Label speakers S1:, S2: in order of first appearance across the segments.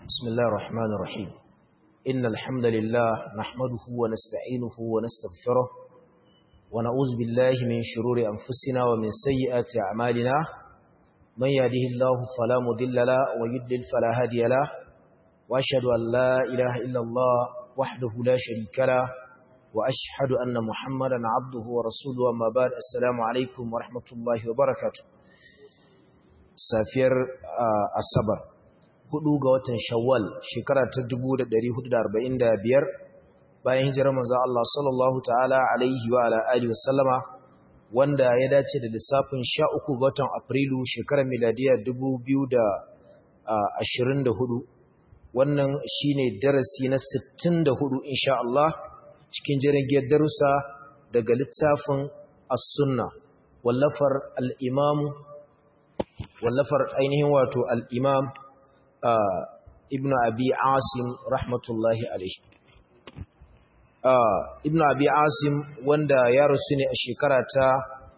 S1: بسم الله الرحمن الرحيم إن الحمد لله نحمده ونستعينه ونستغفره ونعوذ بالله من شرور أنفسنا ومن سيئات أعمالنا من يهده الله فلا مضل له ويضلل فلا هادي له وأشهد أن لا إله إلا الله وحده لا شريك له وأشهد أن محمدا عبده ورسوله أما بعد السلام عليكم ورحمة الله وبركاته safiyar asabar hudu ga watan shawwal shekara ta 1445 bayan hijirar manzo Allah sallallahu ta'ala alaihi wa ala alihi wasallama wanda ya dace da lissafin 13 ga watan afrilu shekarar miladiya 2024 wannan shine darasi na 64 insha Allah cikin jirgin darussa daga littafin as-sunna wallafar al-imam wallafar ainihin wato al'imam ibn abi asim rahmatullahi alaihi ibn abi asim wanda ya rasu ne a shekara ta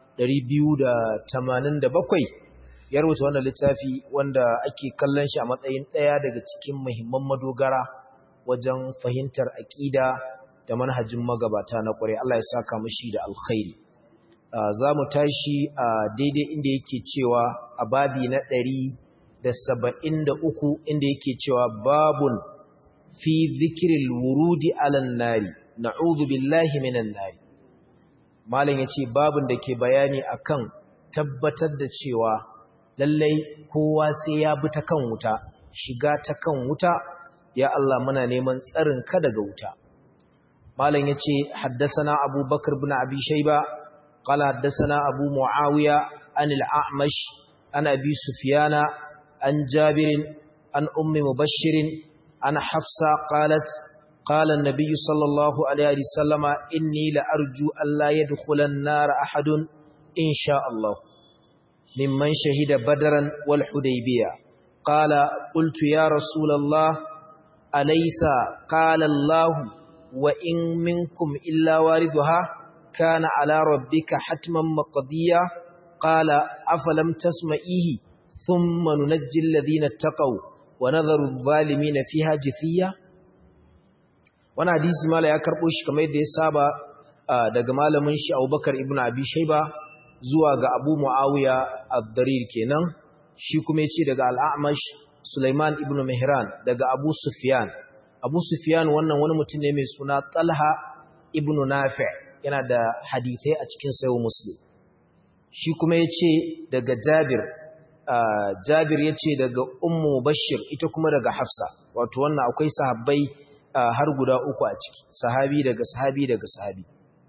S1: 287 ya rubuta wannan littafi wanda ake kallon shi a matsayin ɗaya daga cikin muhimman madogara wajen fahimtar aƙida da manhajin magabata na ƙwarai Allah ya saka mashi da alkhairi za mu tashi a daidai inda yake cewa a babi na ɗari da saba'in da uku inda yake cewa babun fi zikirin wurudi alan nari na'udhu billahi minan nari malam ya ce babun da ke bayani akan tabbatar da cewa lallai kowa sai ya bi ta kan wuta shiga ta kan wuta ya Allah muna neman tsarin ka daga wuta malam ya ce haddasa na abubakar bin abi shaiba قال حدثنا أبو معاوية عن الأعمش عن أبي سفيان عن جابر عن أم مبشر عن حفصة قالت قال النبي صلى الله عليه وسلم إني لأرجو ألا يدخل النار أحد إن شاء الله ممن شهد بدرا والحديبية قال قلت يا رسول الله أليس قال الله وإن منكم إلا واردها كان على ربك حتما مقضيا قال أفلم تسمئيه ثم ننجي الذين اتقوا ونذر الظالمين فيها جثيا وانا حديث مالا ya karbo shi kamar yadda ya saba daga malamin shi Abubakar ibn Abi Shayba zuwa ga Abu Muawiya ad-Darir kenan shi kuma yace daga Al-A'mash Sulaiman ibn Mihran daga Abu Sufyan Abu Sufyan wannan wani mutum ne mai suna Talha ibn Nafi' yana da hadithai a cikin sayo muslim shi kuma ya ce daga jabir jabir ya ce daga ummu bashir ita kuma daga hafsa wato wannan akwai sahabbai har guda uku a ciki sahabi daga sahabi daga sahabi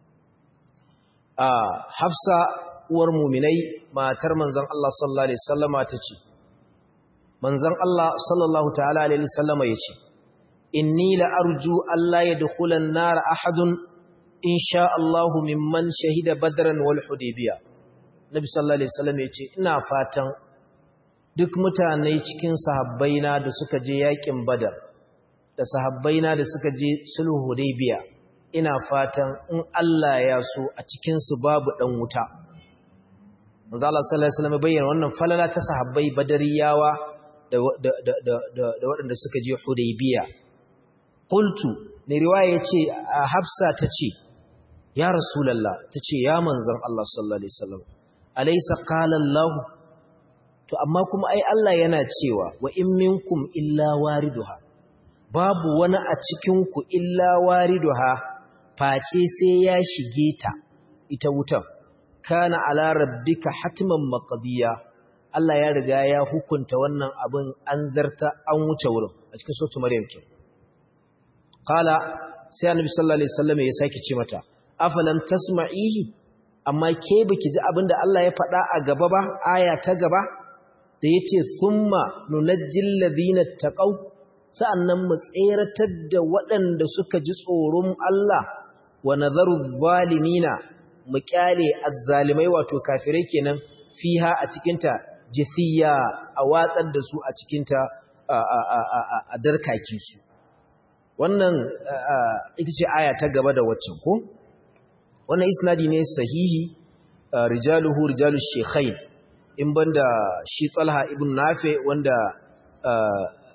S1: hafsa uwar muminai matar manzon Allah sallallahu alaihi wasallama ta ce manzon Allah sallallahu ta'ala alaihi wasallama ya ce inni la arju alla yadkhula an-nar ahadun in sha Allahu mimman shahida badran wal hudaybiya nabi sallallahu alaihi wasallam yace ina fatan duk mutane cikin sahabbaina da suka je yakin badar da sahabbaina da suka je sulhu hudaybiya ina fatan in Allah ya so a cikin su babu dan wuta manzo Allah sallallahu alaihi wasallam bayyana wannan falala ta sahabbai badariyawa da da da da waɗanda suka je hudaybiya qultu ne riwaya yace hafsa tace ya rasulallah ta ce ya manzan Allah sallallahu Alaihi wasallam alaisa kalallahu to amma kuma ai Allah yana cewa wa in minkum illa wariduha babu wani a cikinku illa wariduha face sai ya shige ta ita wutan kana ala rabbika hatman maqdiya Allah ya riga ya hukunta wannan abin an zarta an wuce wurin a cikin suratul maryam ke qala sai annabi sallallahu alaihi wasallam ya sake ce mata afalam tasma'ihi amma ke baki ji abinda Allah ya faɗa a gaba ba aya ta gaba da yace thumma nunajjil ladina taqaw sa'annan mu tseratar da waɗanda suka ji tsoron Allah wa nadharu zalimina mu kyale azzalimai wato kafirai kenan fiha a cikin ta jifiya a watsar da su a cikin ta a darkaki su wannan ita ce aya ta gaba da waccan ko wannan isnadi ne sahihi rijaluhu rijalush shaykhain in banda shi Talha ibn Nafi wanda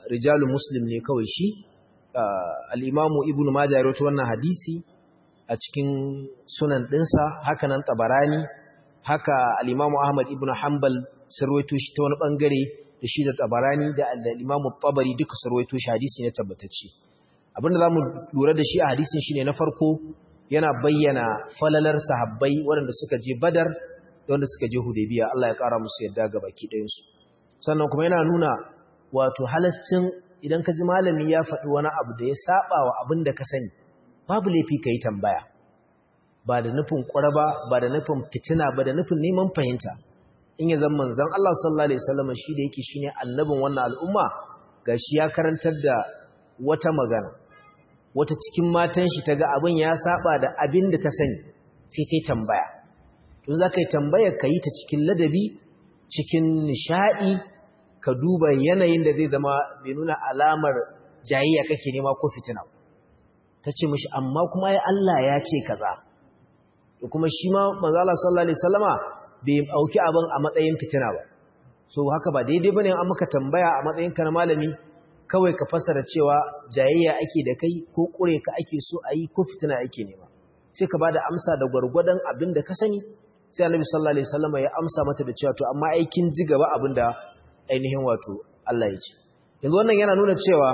S1: rijalu muslim ne kawai shi al-imamu ibnu majah ya rawaito wannan hadisi a cikin sunan dinsa haka nan tabarani haka al-imamu ahmad ibnu hanbal sarwaito shi ta wani bangare da shi da tabarani da al-imamu tabari duka sarwaito shi hadisi ne tabbatacce abinda zamu lura da shi a hadisin shine na farko yana bayyana falalar sahabbai waɗanda suka je badar da wanda suka je hudaybiya Allah ya kara musu yadda ga baki ɗayan su sannan kuma yana nuna wato halascin idan ka ji malami ya faɗi wani abu da ya saba wa abin da ka sani babu laifi ka yi tambaya ba da nufin ƙwaraba ba da nufin fitina ba da nufin neman fahimta in ya zama manzon Allah sallallahu alaihi wasallam shi da yake shine annabin wannan al'umma gashi ya karantar da wata magana wata cikin matan shi taga abin ya saba da abin da ta sani sai ta tambaya to za ka yi tambaya ka yi ta cikin ladabi cikin nishadi ka duba yanayin da zai zama bai nuna alamar jayayya kake nema ko fitina ta ce mishi amma kuma ya Allah ya ce kaza da kuma shi ma manzo Allah sallallahu alaihi wasallama bai auki abin a matsayin fitina ba so haka ba daidai bane an maka tambaya a matsayin ka na malami kawai ka fasara cewa jayayya ake da kai ko kure ka ake so ayi ko fitina ake nema sai ka bada amsa da gwargwadon abin da ka sani sai annabi sallallahu alaihi wasallama ya amsa mata da cewa to amma aikin ji gaba abin da ainihin wato Allah ya ce yanzu wannan yana nuna cewa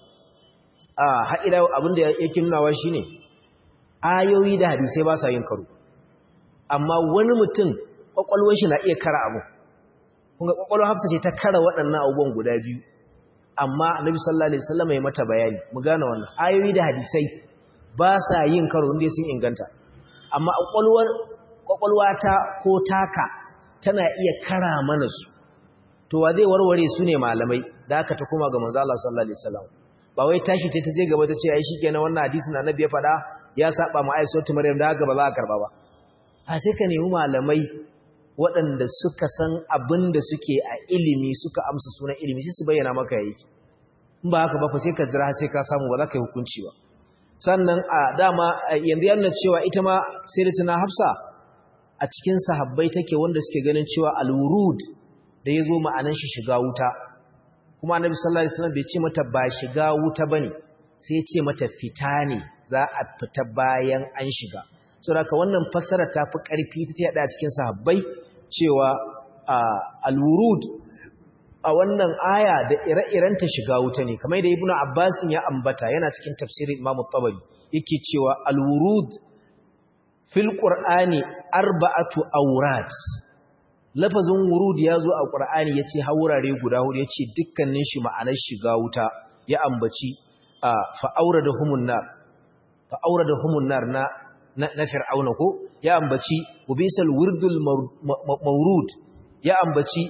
S1: a haɗira abin da yake nunawa shine ayoyi da hadisai ba sa yin karo amma wani mutum kwakwalwar shi na iya kara abu kunga kwakwalwar hafsa ce ta kara waɗannan abubuwan guda biyu amma annabi sallallahu alaihi wasallam ya mata bayani mu gane wannan ayoyi da hadisai ba sa yin karo inda sun inganta amma kwakwalwar kwakwalwa ta ko taka tana iya kara mana su to wa zai warware su ne malamai da aka ta koma ga manzo Allah sallallahu alaihi wasallam ba wai tashi ta je gaba ta ce ai shikenan wannan hadisin annabi ya faɗa ya saba ma aisatu maryam da haka ba za a karba ba a sai ka nemi malamai waɗanda suka san abin da suke a ilimi suka amsa sunan ilimi sai su bayyana maka yayi in ba haka ba fa sai ka jira sai ka samu ba za ka yi hukunci ba sannan a dama yanzu yana cewa ita ma sayyidatuna hafsa a cikin sahabbai take wanda suke ganin cewa al-wurud da yazo ma'anan shi shiga wuta kuma annabi sallallahu alaihi wasallam bai ce mata ba shiga wuta bane sai ya ce mata fita ne za a fita bayan an shiga saboda wannan fassara ta fi ƙarfi ta yada cikin sahabbai cewa al-wurud a wannan aya da ire-iren ta shiga wuta ne kamar da ibnu abbas ya ambata yana cikin tafsirin imam tabari yake cewa al-wurud fil qur'ani arba'atu awrat lafazin wurud ya zo a qur'ani yace haurare guda hudu yace dukkanin shi ma'anar shiga wuta ya ambaci fa auradahumun nar fa auradahumun nar na na fir'auna ko ya ambaci ubisal wirdul mawrud ya ambaci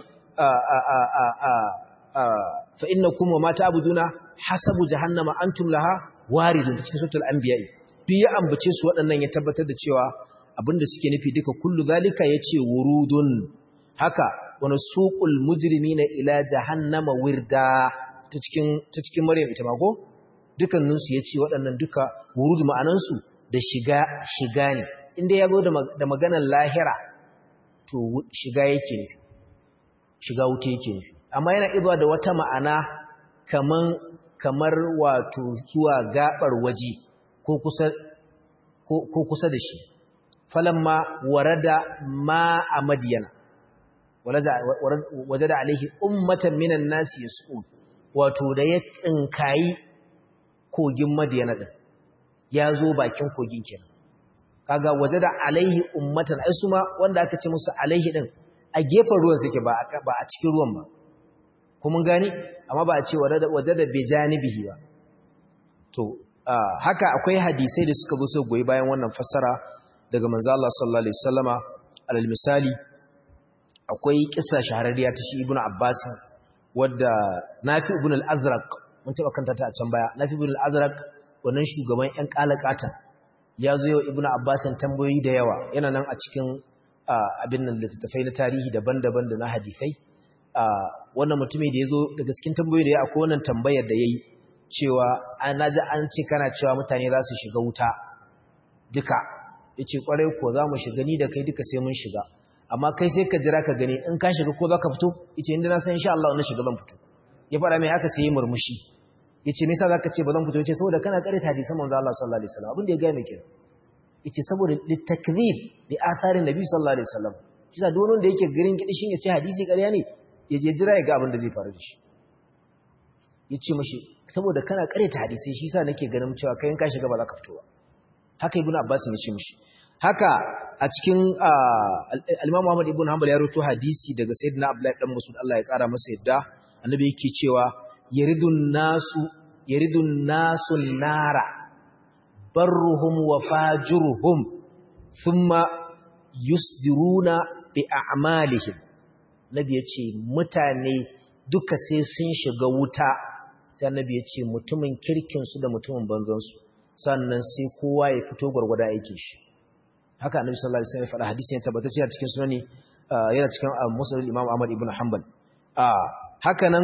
S1: fa innakum wa ma ta'buduna hasabu jahannama antum laha waridun cikin suratul anbiya duk ya ambace su waɗannan ya tabbatar da cewa abinda suke nufi duka kullu zalika yace wurudun haka wani suqul mujrimina ila jahannama wirda ta cikin ta cikin maryam ita ma ko dukannin su yace waɗannan duka wurud ma'anan su da shiga shiga ne inda ya zo da maganar lahira to shiga yake ne shiga wuta yake ne amma yana izuwa da wata ma'ana kaman kamar wato zuwa gabar waje ko kusa ko kusa da shi falamma warada ma a madiyana wajada alaihi ummatan minan nasi yas'un wato da ya tsinkayi kogin madiyana din ya zo bakin kogin kenan kaga waje da alaihi ummatan ai su ma wanda aka ce musu alaihi din a gefen ruwan suke ba ba a cikin ruwan ba kuma gani amma ba a ce waje da bijanibihi ba to haka akwai hadisai da suka zo su goyi bayan wannan fassara daga manzo Allah sallallahu alaihi wasallama alal misali akwai kissa shahararriya ta shi ibnu abbas wadda nafi ibn al-azraq mun taba kanta ta a can baya nafi ibn al-azraq wannan shugaban ƴan kalakata ya zo yau ibnu abbasin tambayoyi da yawa yana nan a cikin abin nan littattafai na tarihi daban-daban da na hadisai wannan mutumin da ya zo daga cikin tambayoyi da ya akwai wannan tambayar da ya yi cewa na ji an ce kana cewa mutane za su shiga wuta duka ya ce kwarai ko za mu shiga ni da kai duka sai mun shiga amma kai sai ka jira ka gani in ka shiga ko za ka fito ya ce inda na san insha Allah wani shiga ban fito ya faɗa mai haka sai ya murmushi yace me yasa zaka ce ba zan fito yace saboda kana karanta hadisan manzo Allah sallallahu alaihi wasallam abin da ya ga mai kenan yace saboda litakzib li atharin nabi sallallahu alaihi wasallam kisa duk wanda yake garin kidishin yace hadisi ƙarya ne ya je jira ya ga abin da zai faru da shi yace mashi saboda kana karanta hadisi shi yasa nake ganin cewa kai in ka shiga ba za ka fito ba haka ibnu abbas ya ce mishi haka a cikin al-imam Muhammad ibn Hanbal ya rawaito hadisi daga sayyidina Abdullah dan Mas'ud Allah ya kara masa yadda annabi yake cewa yaridun nasu yaridun nasu nara barruhum wa fajuruhum thumma yusdiruna bi a'malihim nabi yace mutane duka sai sun shiga wuta sai annabi yace mutumin kirkin su da mutumin banzan su sannan sai kowa ya fito gurgurda aikin shi haka annabi sallallahu alaihi wasallam ya faɗa hadisi ne tabbatacce a cikin sunani yana cikin musnad Imam Ahmad ibn Hanbal haka nan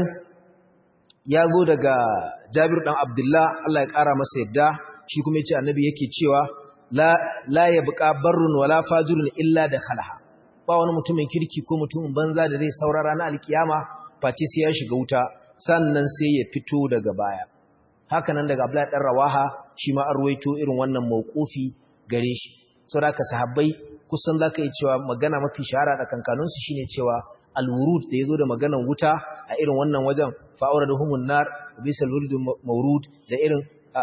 S1: ya zo daga Jabir dan Abdullah Allah ya kara masa yadda shi kuma yace annabi yake cewa la la yabqa barrun wala fajirun illa dakhalaha ba wani mutumin kirki ko mutumin banza da zai saurara na alkiyama face sai ya shiga wuta sannan sai ya fito daga baya haka nan daga Abdullah dan Rawaha shi ma arwaito irin wannan mauqufi gare shi saboda sahabbai kusan zaka yi cewa magana mafi shahara da kankanunsu shine cewa alwurud da yazo da maganan wuta a irin wannan wajen fa'awraduhumun nar bisal wurdu mawrud da irin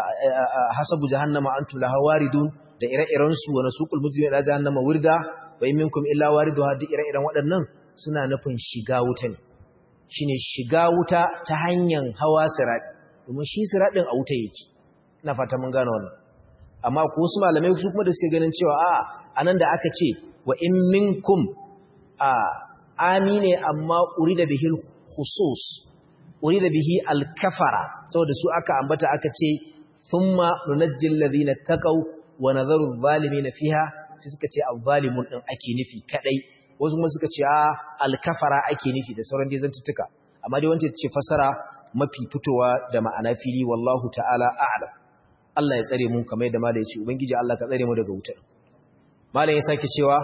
S1: hasabu jahannama antum laha waridun da ire-iren su wa nasuqul mujrimin ila jahannama wirda wa in minkum illa wariduha da ire-iren waɗannan suna nufin shiga wuta ne shine shiga wuta ta hanyar hawa sirati domin shi siratin a wuta yake ina fata mun gane wannan amma ko wasu malamai su kuma da suke ganin cewa a anan da aka ce wa in minkum a amine amma urida bihi khusus urida bihi al-kafara saboda su aka ambata aka ce thumma nunajjil ladina taqaw wa nadharu adh-dhalimin fiha sai suka ce adh-dhalimun din ake nufi kadai wasu kuma suka ce a al-kafara ake nufi da sauran dai zantuttuka amma dai wanda ce fasara mafi fitowa da ma'ana fili wallahu ta'ala a'lam Allah ya tsare mu kamar yadda malai ya ce ubangiji Allah ka tsare mu daga wutar malai ya sake cewa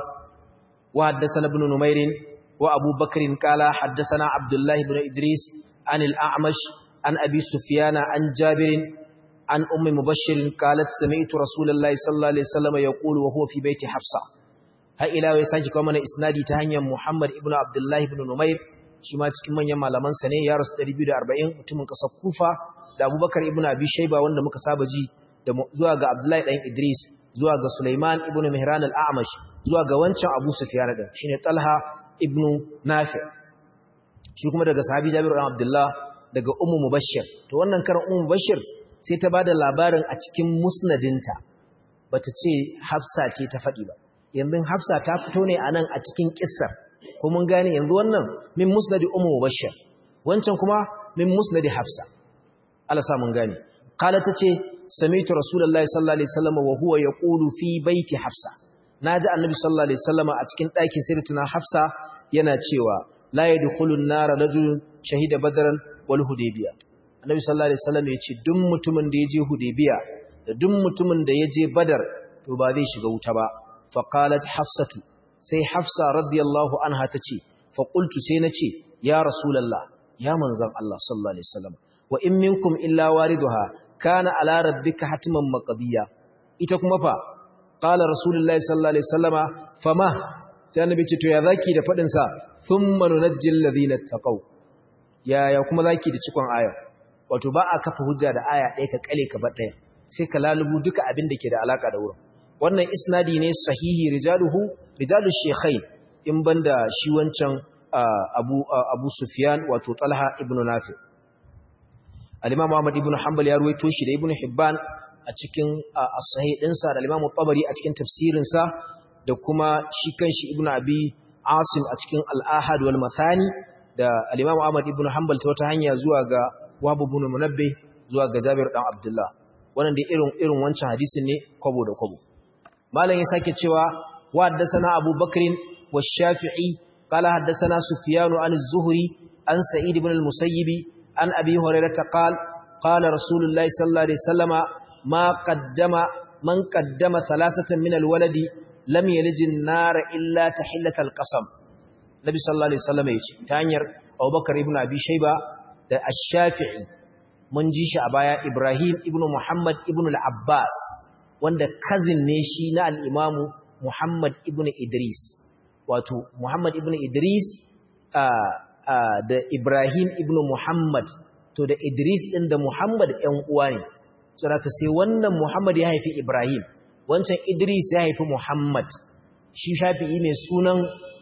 S1: wa haddathana ibn numairin wa abu bakrin qala haddathana abdullah ibn idris an al-a'mash an abi sufyan an jabir an ummi mubashshir qalat sami'tu rasulullahi sallallahu alaihi wasallam yaqulu wa huwa fi baiti hafsa har ila ya sake kawo mana isnadi ta hanyar muhammad ibn abdullah ibn numair shi ma cikin manyan malaman sa ne ya rasu 240 mutumin kasar kufa da abubakar ibn abi shayba wanda muka saba ji da zuwa ga Abdullahi ɗan Idris zuwa ga Sulaiman ibn Mihran al-A'mash zuwa ga wancan Abu Sufyan din shine Talha ibn Nafi' shi kuma daga sahabi Jabir ibn Abdullah daga Ummu Mubashshir to wannan karan Ummu Mubashshir sai ta bada labarin a cikin musnadinta bata ce Hafsa ce ta faɗi ba yanzu Hafsa ta fito ne anan a cikin kissar ko mun gane yanzu wannan min musnadi Ummu Mubashshir wancan kuma min musnadi Hafsa Allah sa mun gane qala tace sami'tu rasulullahi sallallahu alaihi wasallam wa huwa yaqulu fi baiti hafsa naji annabi sallallahu alaihi wasallam a cikin ɗakin sayyidatuna hafsa yana cewa la yadkhulun nara rajulun shahida badran wal hudaybiya annabi sallallahu alaihi wasallam ya ce duk mutumin da ya je hudaybiya da duk mutumin da ya je badar to ba zai shiga wuta ba fa qalat hafsatu sai hafsa radiyallahu anha tace fa qultu sai nace ya rasulullah ya manzon Allah sallallahu alaihi wasallam wa in minkum illa wariduha kana ala rabbika hatiman maqdiya ita kuma fa qala rasulullahi sallallahu alaihi wasallama fama sai annabi ce to ya zaki da fadin sa thumma nunajjil ladina taqaw ya ya kuma zaki da cikon aya wato ba a kafa hujja da aya ɗaya ka kale ka bar ɗaya sai ka lalubu duka abin da ke da alaka da wurin wannan isnadi ne sahihi rijaluhu rijalush shaykhain in banda shi wancan abu abu sufyan wato talha ibn nafi' al-Imam Ahmad ibn Hanbal ya ruwaito shi da Ibn Hibban a cikin as-sahih dinsa da al-Imam Tabari a cikin tafsirin sa da kuma shi kanshi Ibn Abi Asim a cikin al-Ahad wal Mathani da al-Imam Ahmad ibn Hanbal ta wata hanya zuwa ga Wahab ibn Munabbih zuwa ga Jabir dan Abdullah wannan da irin irin wancan hadisin ne kwabo da kwabo malam ya sake cewa wa haddathana Abu Bakr wa Shafi'i qala haddathana Sufyan an az-Zuhri an Sa'id ibn al-Musayyib عن أبي هريرة قال قال رسول الله صلى الله عليه وسلم ما قدم من قدم ثلاثة من الولد لم يلج النار إلا تحلة القسم النبي صلى الله عليه وسلم يجي تانير أبو بكر ابن أبي شيبة da ash-shafi'i mun ji shi a baya ibrahim ibn muhammad ibn al-abbas wanda cousin ne shi na al-imamu muhammad ibn idris wato muhammad ibn idris da ibrahim ibn muhammad to da idris din da muhammad ɗan uwa ne saboda sai wannan muhammad ya haifi ibrahim wancan idris ya haifi muhammad shi shafi'i mai sunan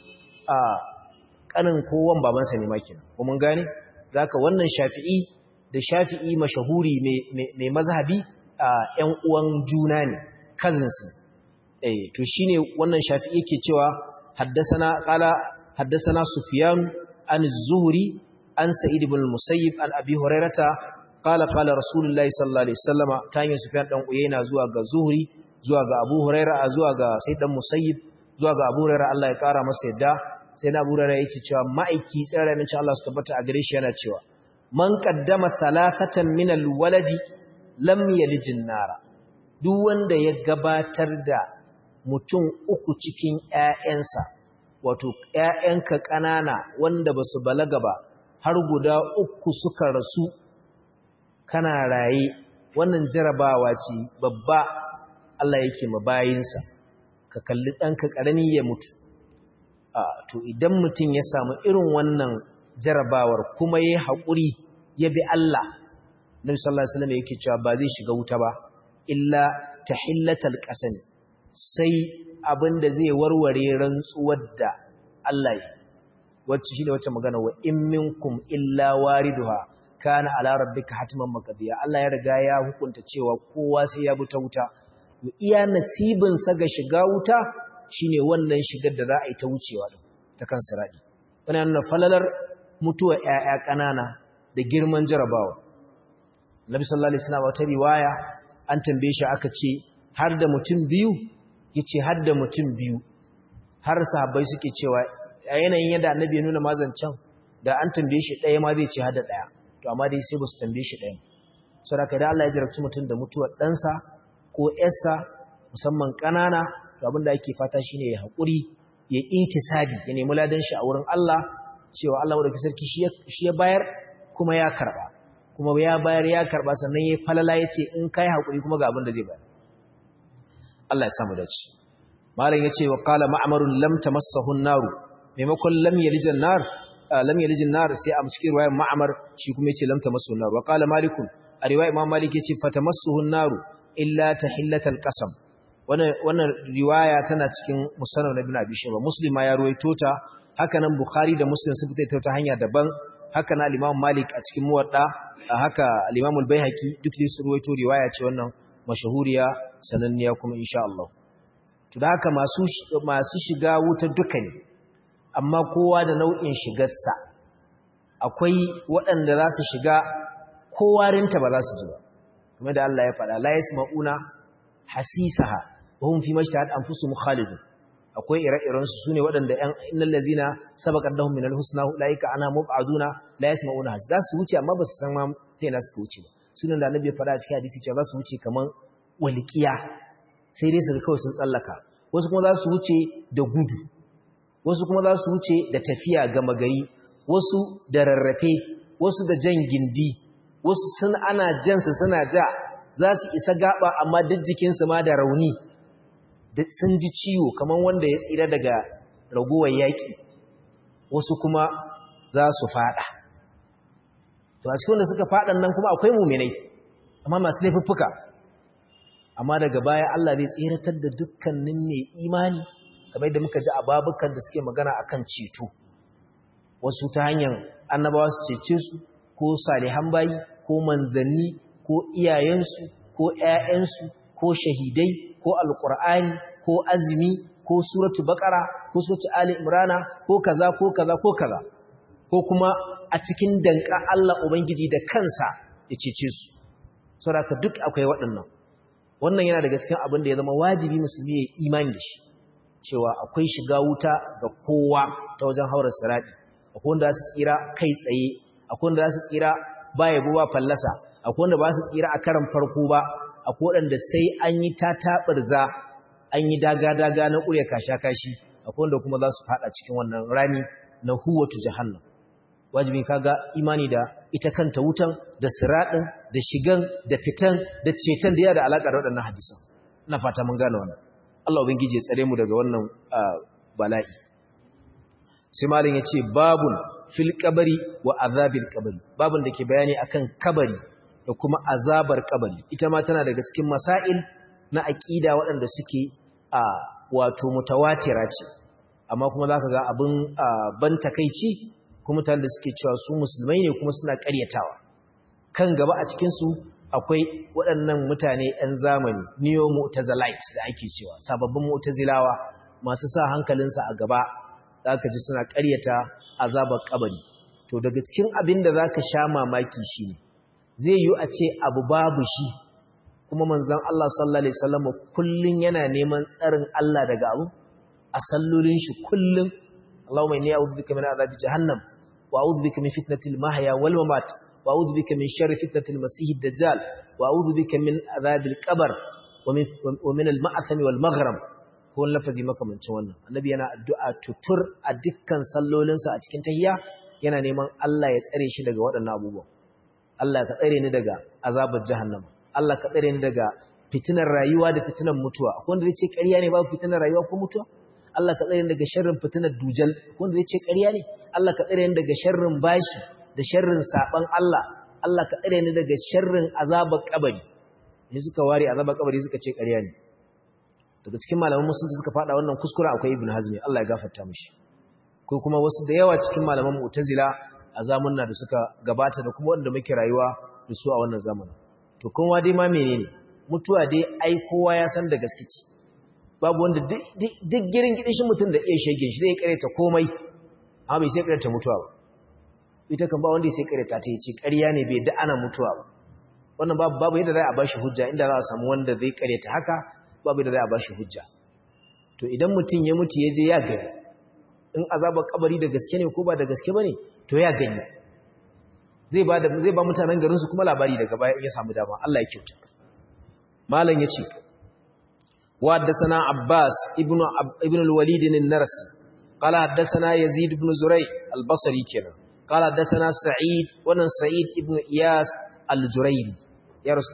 S1: kanin kowan babansa ne makin ko mun gane zaka wannan shafi'i da shafi'i mashahuri mai mazhabi ƴan uwan juna ne cousins eh to shine wannan shafi'i yake cewa haddathana qala haddathana sufyan an az-zuhri an sa'id ibn al-musayyib an abi hurairata qala qala rasulullahi sallallahu alaihi wasallama tayin sufyan dan uyayna zuwa ga zuhri zuwa ga abu huraira zuwa ga sayyid dan musayyib zuwa ga abu huraira Allah ya kara masa yadda sai na abu huraira yake cewa ma'aiki tsara min Allah su tabbata a gare shi yana cewa man qaddama thalathatan min al-waladi lam yalijin nara duk wanda ya gabatar da mutum uku cikin ƴaƴansa wato ƴaƴanka ƙanana wanda basu balaga ba har guda uku suka rasu kana raye wannan jarabawa ce babba Allah yake mabayinsa ka kalli ɗanka ƙarami ya mutu to idan mutum ya samu irin wannan jarabawar kuma ya haƙuri ya bi Allah Nabi sallallahu alaihi wasallam yake cewa ba zai shiga wuta ba illa tahillatal qasam sai abinda zai warware rantsuwar da Allah ya wacce shine wacce magana wa in minkum illa wariduha kana ala rabbika hatman maqdiya Allah ya riga ya hukunta cewa kowa sai ya bi ta wuta iya nasibin sa ga shiga wuta shine wannan shigar da za a yi ta wucewa din ta kan siradi wannan falalar mutuwa ƴaƴa ƙanana da girman jarabawa Nabi sallallahu alaihi wasallam wata riwaya an tambaye shi aka ce har da mutum biyu yace har da mutum biyu har sahabbai suke cewa a yanayin yadda Annabi ya nuna mazancan da an tambaye shi ɗaya ma zai ce har da ɗaya to amma dai sai ba su tambaye shi ɗaya saboda kai da Allah ya jarabci mutum da mutuwar ɗansa ko ƴarsa musamman ƙanana to abin da ake fata shine ya haƙuri ya itisabi ya nemi ladan shi a wurin Allah cewa Allah wadda sarki shi ya bayar kuma ya karɓa kuma ya bayar ya karba sannan ya falala ya ce in kai haƙuri kuma ga abin da zai bayar Allah ya samu dace malam ya ce wa qala ma'marun lam tamassahu an-nar maimakon lam yalijan nar lam yalijan nar sai a cikin riwayar ma'mar shi kuma yace lam tamassahu an-nar wa qala malikun a riwayar imam malik yace fatamassuhu an-nar illa tahillatal qasam wannan wannan riwaya tana cikin musannad ibn abi shayba muslim ma ya ruwaito ta haka nan bukhari da muslim sun fita ta hanya daban haka na al-Imam Malik a cikin Muwadda haka al-Imam al-Baihaqi duk dai su ruwaito riwaya ce wannan mashahuriya sananniya kuma insha Allah to da haka masu masu shiga wuta duka ne amma kowa da nau'in shigarsa akwai waɗanda za su shiga kowarinta ba za su ji ba kamar da Allah ya faɗa la yasma'una hasisaha wa hum fi majtahad anfusuhum khalidun akwai ire-irensu su ne waɗanda ‘yan innan lazina sabakar dahun minal husna la'ika ana mubaduna la ya sama una za su wuce amma ba su san ma ta yana suka wuce ba sunan da annabi ya faɗa a cikin hadisi cewa za su wuce kamar walƙiya sai dai su ga kawai sun tsallaka wasu kuma za su wuce da gudu wasu kuma za su wuce da tafiya gama gari wasu da rarrafe wasu da jan gindi wasu sun ana jansu suna ja za su isa gaba amma duk jikinsu ma da rauni sun ji ciwo kamar wanda ya tsira daga ragowar yaƙi wasu kuma za su fada to a cikin wanda suka fadan nan kuma akwai muminai amma masu laifuffuka amma daga baya Allah zai tsiratar da dukkanin ne imani kamar da muka ji a babukan da suke magana akan ceto wasu ta hanyar annabawa su cece su ko salihan bayi ko manzanni ko iyayensu ko ƴaƴansu ko shahidai ko alqur'ani ko azumi ko suratu baqara ko suratu ali imrana ko kaza ko kaza ko kaza ko kuma a cikin danka Allah ubangiji da kansa ya cece su saboda duk akwai waɗannan wannan yana daga cikin abin da ya zama wajibi musulmi ya imani da shi cewa akwai shiga wuta ga kowa ta wajen haurar sirati akwai wanda za su tsira kai tsaye akwai wanda za su tsira ba yabo ba fallasa akwai wanda ba su tsira a karan farko ba akwai waɗanda sai an yi ta taɓarza an yi daga-daga na ƙurya kasha-kashi akwai wanda kuma za su faɗa cikin wannan rami na huwatu jahannam wajibi kaga imani da ita kanta wutan da siradin da shigan da fitan da ceton da ya da alaka da waɗannan hadisan ina fata mun gane wannan Allah ubangiji ya tsare mu daga wannan bala'i sai malin ya ce babun fil kabari wa azabil kabari babun da ke bayani akan kabari da kuma azabar kabari ita ma tana daga cikin masail na aqida waɗanda suke a wato mutawatira ce amma kuma zaka ga abin ban takeici kuma mutanen da suke cewa su musulmai ne kuma suna ƙaryatawa kan gaba a cikin su akwai waɗannan mutane 'yan zamani neo mu'tazilite da ake cewa sababbin mu'tazilawa masu sa hankalinsa a gaba zaka ji suna ƙaryata azabar kabari to daga cikin abin da zaka sha mamaki shine zai yi a ce abu babu shi kuma manzon Allah sallallahu alaihi wasallam kullun yana neman tsarin Allah daga abu a sallolin shi kullun Allahumma inni a'udhu bika min azabi jahannam wa a'udhu bika min fitnatil mahya wal mamat wa a'udhu bika min sharri fitnatil masiihid dajjal wa a'udhu bika min azabil qabr wa min wa min al ma'tham wal maghram ko lafazi makamancin wannan annabi yana addu'a tutur a dukkan sallolinsa a cikin tahiyya yana neman Allah ya tsare shi daga waɗannan abubuwan Allah ka tsare ni daga azabar jahannama Allah ka tsare ni daga fitinar rayuwa da fitinar mutuwa akwai wanda zai ce ƙarya ne babu fitinar rayuwa ko mutuwa Allah ka tsare ni daga sharrin fitinar dujal akwai wanda zai ce ƙarya ne Allah ka tsare ni daga sharrin bashi da sharrin saban Allah Allah ka tsare ni daga sharrin azabar kabari ne suka ware azabar kabari suka ce ƙarya ne daga cikin malaman musulunci suka faɗa wannan kuskure akwai ibn hazmi Allah ya gafarta mishi ko kuma wasu da yawa cikin malaman mu'tazila a zamanna da suka gabata da kuma wanda muke rayuwa da su a wannan zamanin to kowa dai ma menene mutuwa dai ai kowa ya san da gaske ce babu wanda duk girin gidishin mutum da iya shege shi zai kareta komai amma bai sai kareta mutuwa ba ita kan ba wanda sai kareta ta yace ƙarya ne bai da ana mutuwa ba wannan babu babu yadda za a bashi hujja inda za a samu wanda zai kareta haka babu yadda za a bashi hujja to idan mutum ya mutu ya je ya gani in azabar kabari da gaske ne ko ba da gaske bane to ya gani zai ba da zai ba mutanen garin su kuma labari daga baya ya samu dama Allah ya kyauta malam yace wa haddathana abbas ibnu ibnu al-walid an-narsi qala haddathana yazid ibn zuray al-basri kenan qala haddathana sa'id wannan sa'id ibn iyas al-jurayri ya rasu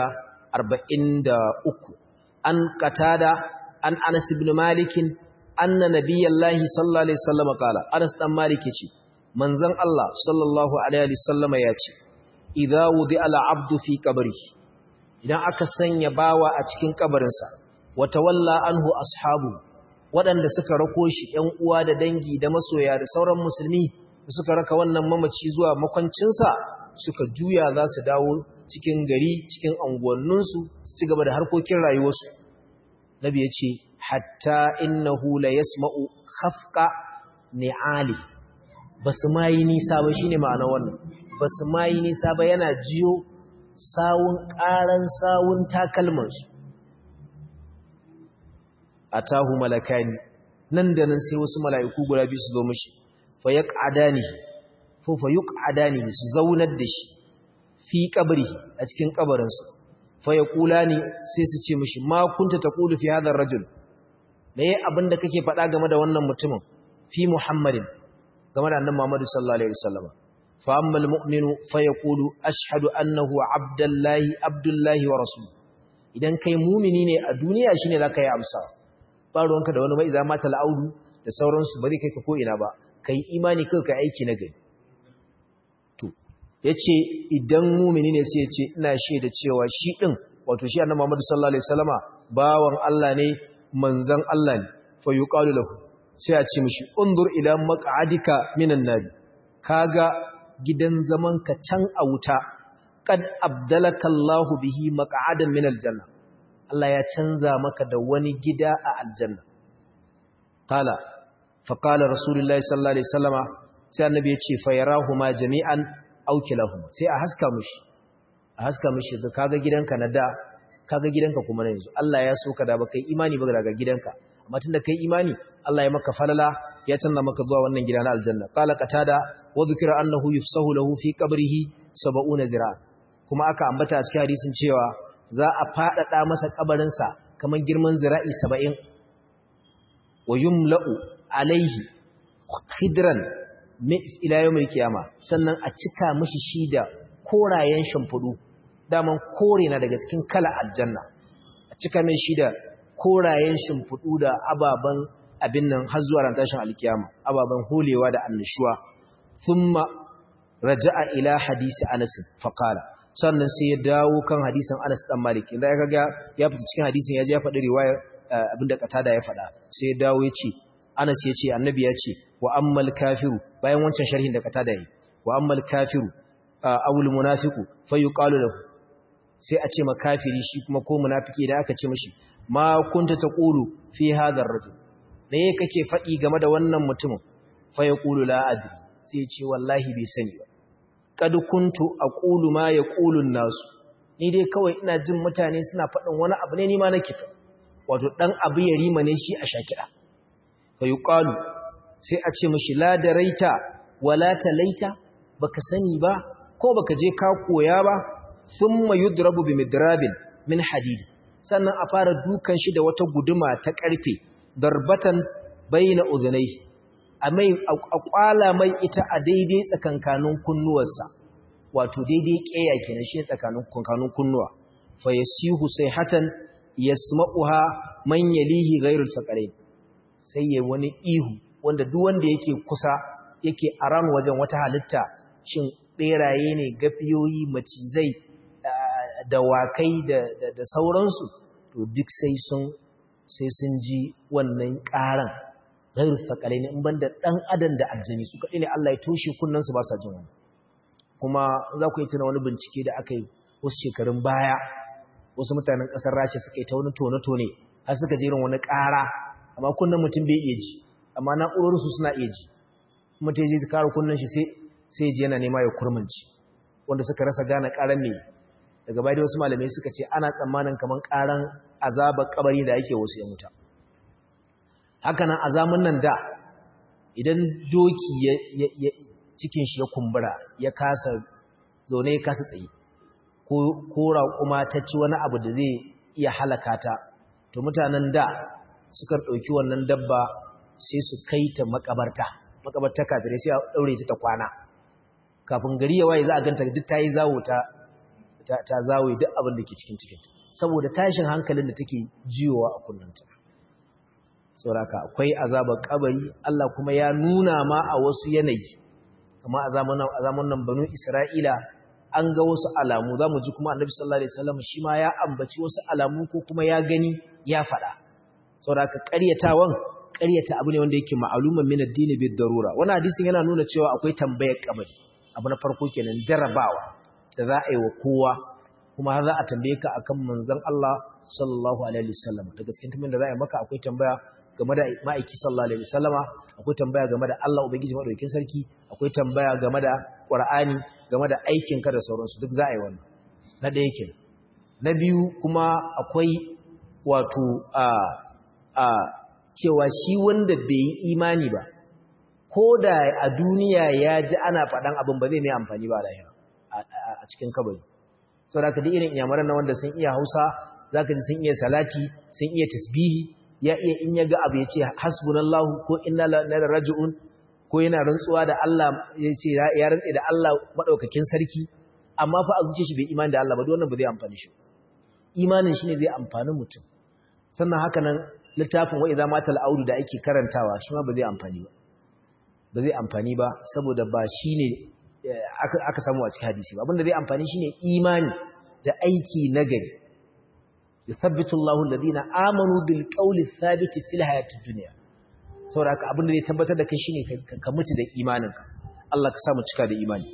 S1: 143 an qatada an anas ibn malik anna nabiyallahi sallallahu alaihi wasallam qala anas dan malik yace manzon Allah sallallahu alaihi wasallam yace idza wudi al-abdu fi qabrihi idan aka sanya bawa a cikin kabarinsa wata walla anhu ashabu waɗanda suka rako shi ‘yan uwa da dangi da masoya da sauran musulmi da suka raka wannan mamaci zuwa makwancinsa suka juya za su dawo cikin gari cikin anguwanninsu su ci gaba da harkokin rayuwarsu nabi ya ce hatta innahu la yasma'u khafqa ni'ali basu ma yi nisa ba shine ma'ana wannan basu ma yi nisa ba yana jiyo sawun ƙaran sawun takalmansu a tahu malakani nan da nan sai wasu mala'iku guda biyu su zo mashi fa ya ƙadani ko fa yi ƙadani su zaunar da shi fi ƙabari a cikin ƙabarinsu fa ya ƙula ne sai su ce mashi ma kunta ta ƙulu fi hadar rajul me ya abin da kake faɗa game da wannan mutumin fi muhammadin game da annan muhammadu sallallahu alaihi wasallama فأما المؤمن فيقول أشهد أنه عبد الله عبد الله ورسوله idan kai mumini ne a duniya shine zaka yi amsa ba ruwanka da wani mai za mata la'audu da sauransu bari kai ka ko ina ba kai imani kai ka aiki na gari to yace idan mumini ne sai yace ina shaida cewa shi din wato shi annabi Muhammad sallallahu alaihi wasallama bawan Allah ne manzon Allah ne fa yuqalu lahu sai a ce mishi undur ila maq'adika minan nar kaga gidan zamanka can a wuta kad abdalaka Allahu bihi maq'adan min aljanna Allah ya canza maka da wani gida a aljanna qala fa qala rasulullahi sallallahu alaihi wasallama sai annabi ya ce fa yarahuma jami'an aw kilahuma sai a haska mushi a haska mushi ga kaga gidanka na da kaga gidanka kuma na yanzu Allah ya so ka da baka imani ba daga gidanka amma tunda kai imani Allah ya maka falala ya canza maka zuwa wannan gida na aljanna qala qatada wa dhukira annahu yufsahu lahu fi qabrihi 70 zira kuma aka ambata a cikin hadisin cewa za a fadada masa kabarin sa kaman girman zira'i 70 wa yumla'u alaihi khidran ila yawmil qiyama sannan a cika mishi shi da korayen shimfudu daman kore na daga cikin kala aljanna a cika mai shi da korayen shimfudu da ababan abin nan har zuwa ran tashin alkiyama ababan holewa da annishuwa thumma raja'a ila hadisi Anas faqala sannan sai ya dawo kan hadisin Anas dan Malik inda ya kaga ya fita cikin hadisin ya je ya faɗi riwaya abinda katada ya faɗa sai ya dawo ya ce Anas ya ce annabi ya ce wa ammal kafiru bayan wancan sharhin da katada yi wa ammal kafiru awul munafiqu fayuqalu lahu sai a ce ma kafiri shi kuma ko munafiki da aka ce mishi ma kunta taqulu fi hadha ar-rajul me kake faɗi game da wannan mutumin fayaqulu la adri sai ya ce wallahi bai sani ba kad kuntu aqulu ma yaqulu an-nas ni dai kawai ina jin mutane suna faɗin wani abu ne ni ma nake fa wato dan abu ya rima ne shi a shakira fa yuqalu sai a ce mishi la daraita wala talaita baka sani ba ko baka je ka koya ba thumma yudrabu bi midrabin min hadid sannan a fara dukan shi da wata guduma ta karfe darbatan baina udhunai a mai a kwala mai ita a daidai tsakankanin kunnuwarsa wato daidai keya kenan shi tsakanin kunkanun kunnuwa fa yasihu sayhatan yasma'uha man yalihi ghayrul faqarain sai yayi wani ihu wanda duk wanda yake kusa yake aran wajen wata halitta shin beraye ne gafiyoyi macizai dawakai da da sauransu to duk sai sun sai sun ji wannan karan ghayrul faqarain in banda dan adam da aljani su kadai ne Allah ya toshe kunnan su ba sa jin wani kuma za ku yi tuna wani bincike da aka yi wasu shekarun baya wasu mutanen ƙasar rasha suka yi ta wani tone-tone har suka jerin wani ƙara amma kunnen mutum bai iya ji amma na'urorinsu suna iya ji mutum ya ji kara kunnen shi sai ji yana nema ya kurmanci wanda suka rasa gane ƙaran mai daga bayan wasu malamai suka ce ana tsammanin kamar ƙaran azabar kabari da ake wasu ya muta hakanan azamun nan da idan doki cikin shi ya kumbura ya kasa zaune ya kasa tsaye ko raƙuma ta ci wani abu da zai iya halaka ta to mutanen da suka ɗauki wannan dabba sai su kai ta makabarta makabarta kafirai sai a ɗaure ta ta kwana kafin gari ya waye za a ganta duk ta yi zawo ta ta zawo duk abin da ke cikin cikinta saboda tashin hankalin da take jiyowa a kunnanta sauraka akwai azabar kabari Allah kuma ya nuna ma a wasu yanayi kama a zamanin nan banu Isra'ila an ga wasu alamu za mu ji kuma annabi sallallahu Alaihi wasallam shi ma ya ambaci wasu alamu ko kuma ya gani ya faɗa. Sauraka ƙaryatawan ƙaryata abu ne wanda yake ma'aluman min addini bid darura. Wani hadisin yana nuna cewa akwai tambayar kabari. Abu na farko kenan jarrabawa da za a yi wa kowa kuma har za a tambaye ka akan manzon Allah sallallahu alaihi wasallam. Daga cikin tambayoyin da za a yi maka akwai tambaya game da ma'aiki sallallahu alaihi wasallama akwai tambaya game da Allah ubangiji madaukakin sarki akwai tambaya game da Qur'ani game da aikin ka da sauransu duk za a yi wannan na ɗaya ke na biyu kuma akwai wato a a cewa shi wanda bai yi imani ba ko da a duniya ya ji ana faɗan abin ba zai mai amfani ba lahira a cikin kabari saboda ka da irin iyamaran na wanda sun iya Hausa zaka ji sun iya salati sun iya tasbihi ya iya in ya ga abu ya ce hasbunallahu ko inna lillahi raji'un ko yana rantsuwa da Allah ya ce ya rantse da Allah madaukakin sarki amma fa a zuce shi bai imani da Allah ba duk wannan ba zai amfani shi imanin shi ne zai amfani mutum sannan haka nan littafin wa idza matal audu da ake karantawa shi ma ba zai amfani ba ba zai amfani ba saboda ba shine aka samu a cikin hadisi ba abinda zai amfani shine imani da aiki nagari yuthabbitu Allahu alladhina amanu bil qawli thabit fil hayatid dunya saboda haka abin da zai tabbatar da kai shine ka mutu da imaninka Allah ka sa mu cika da imani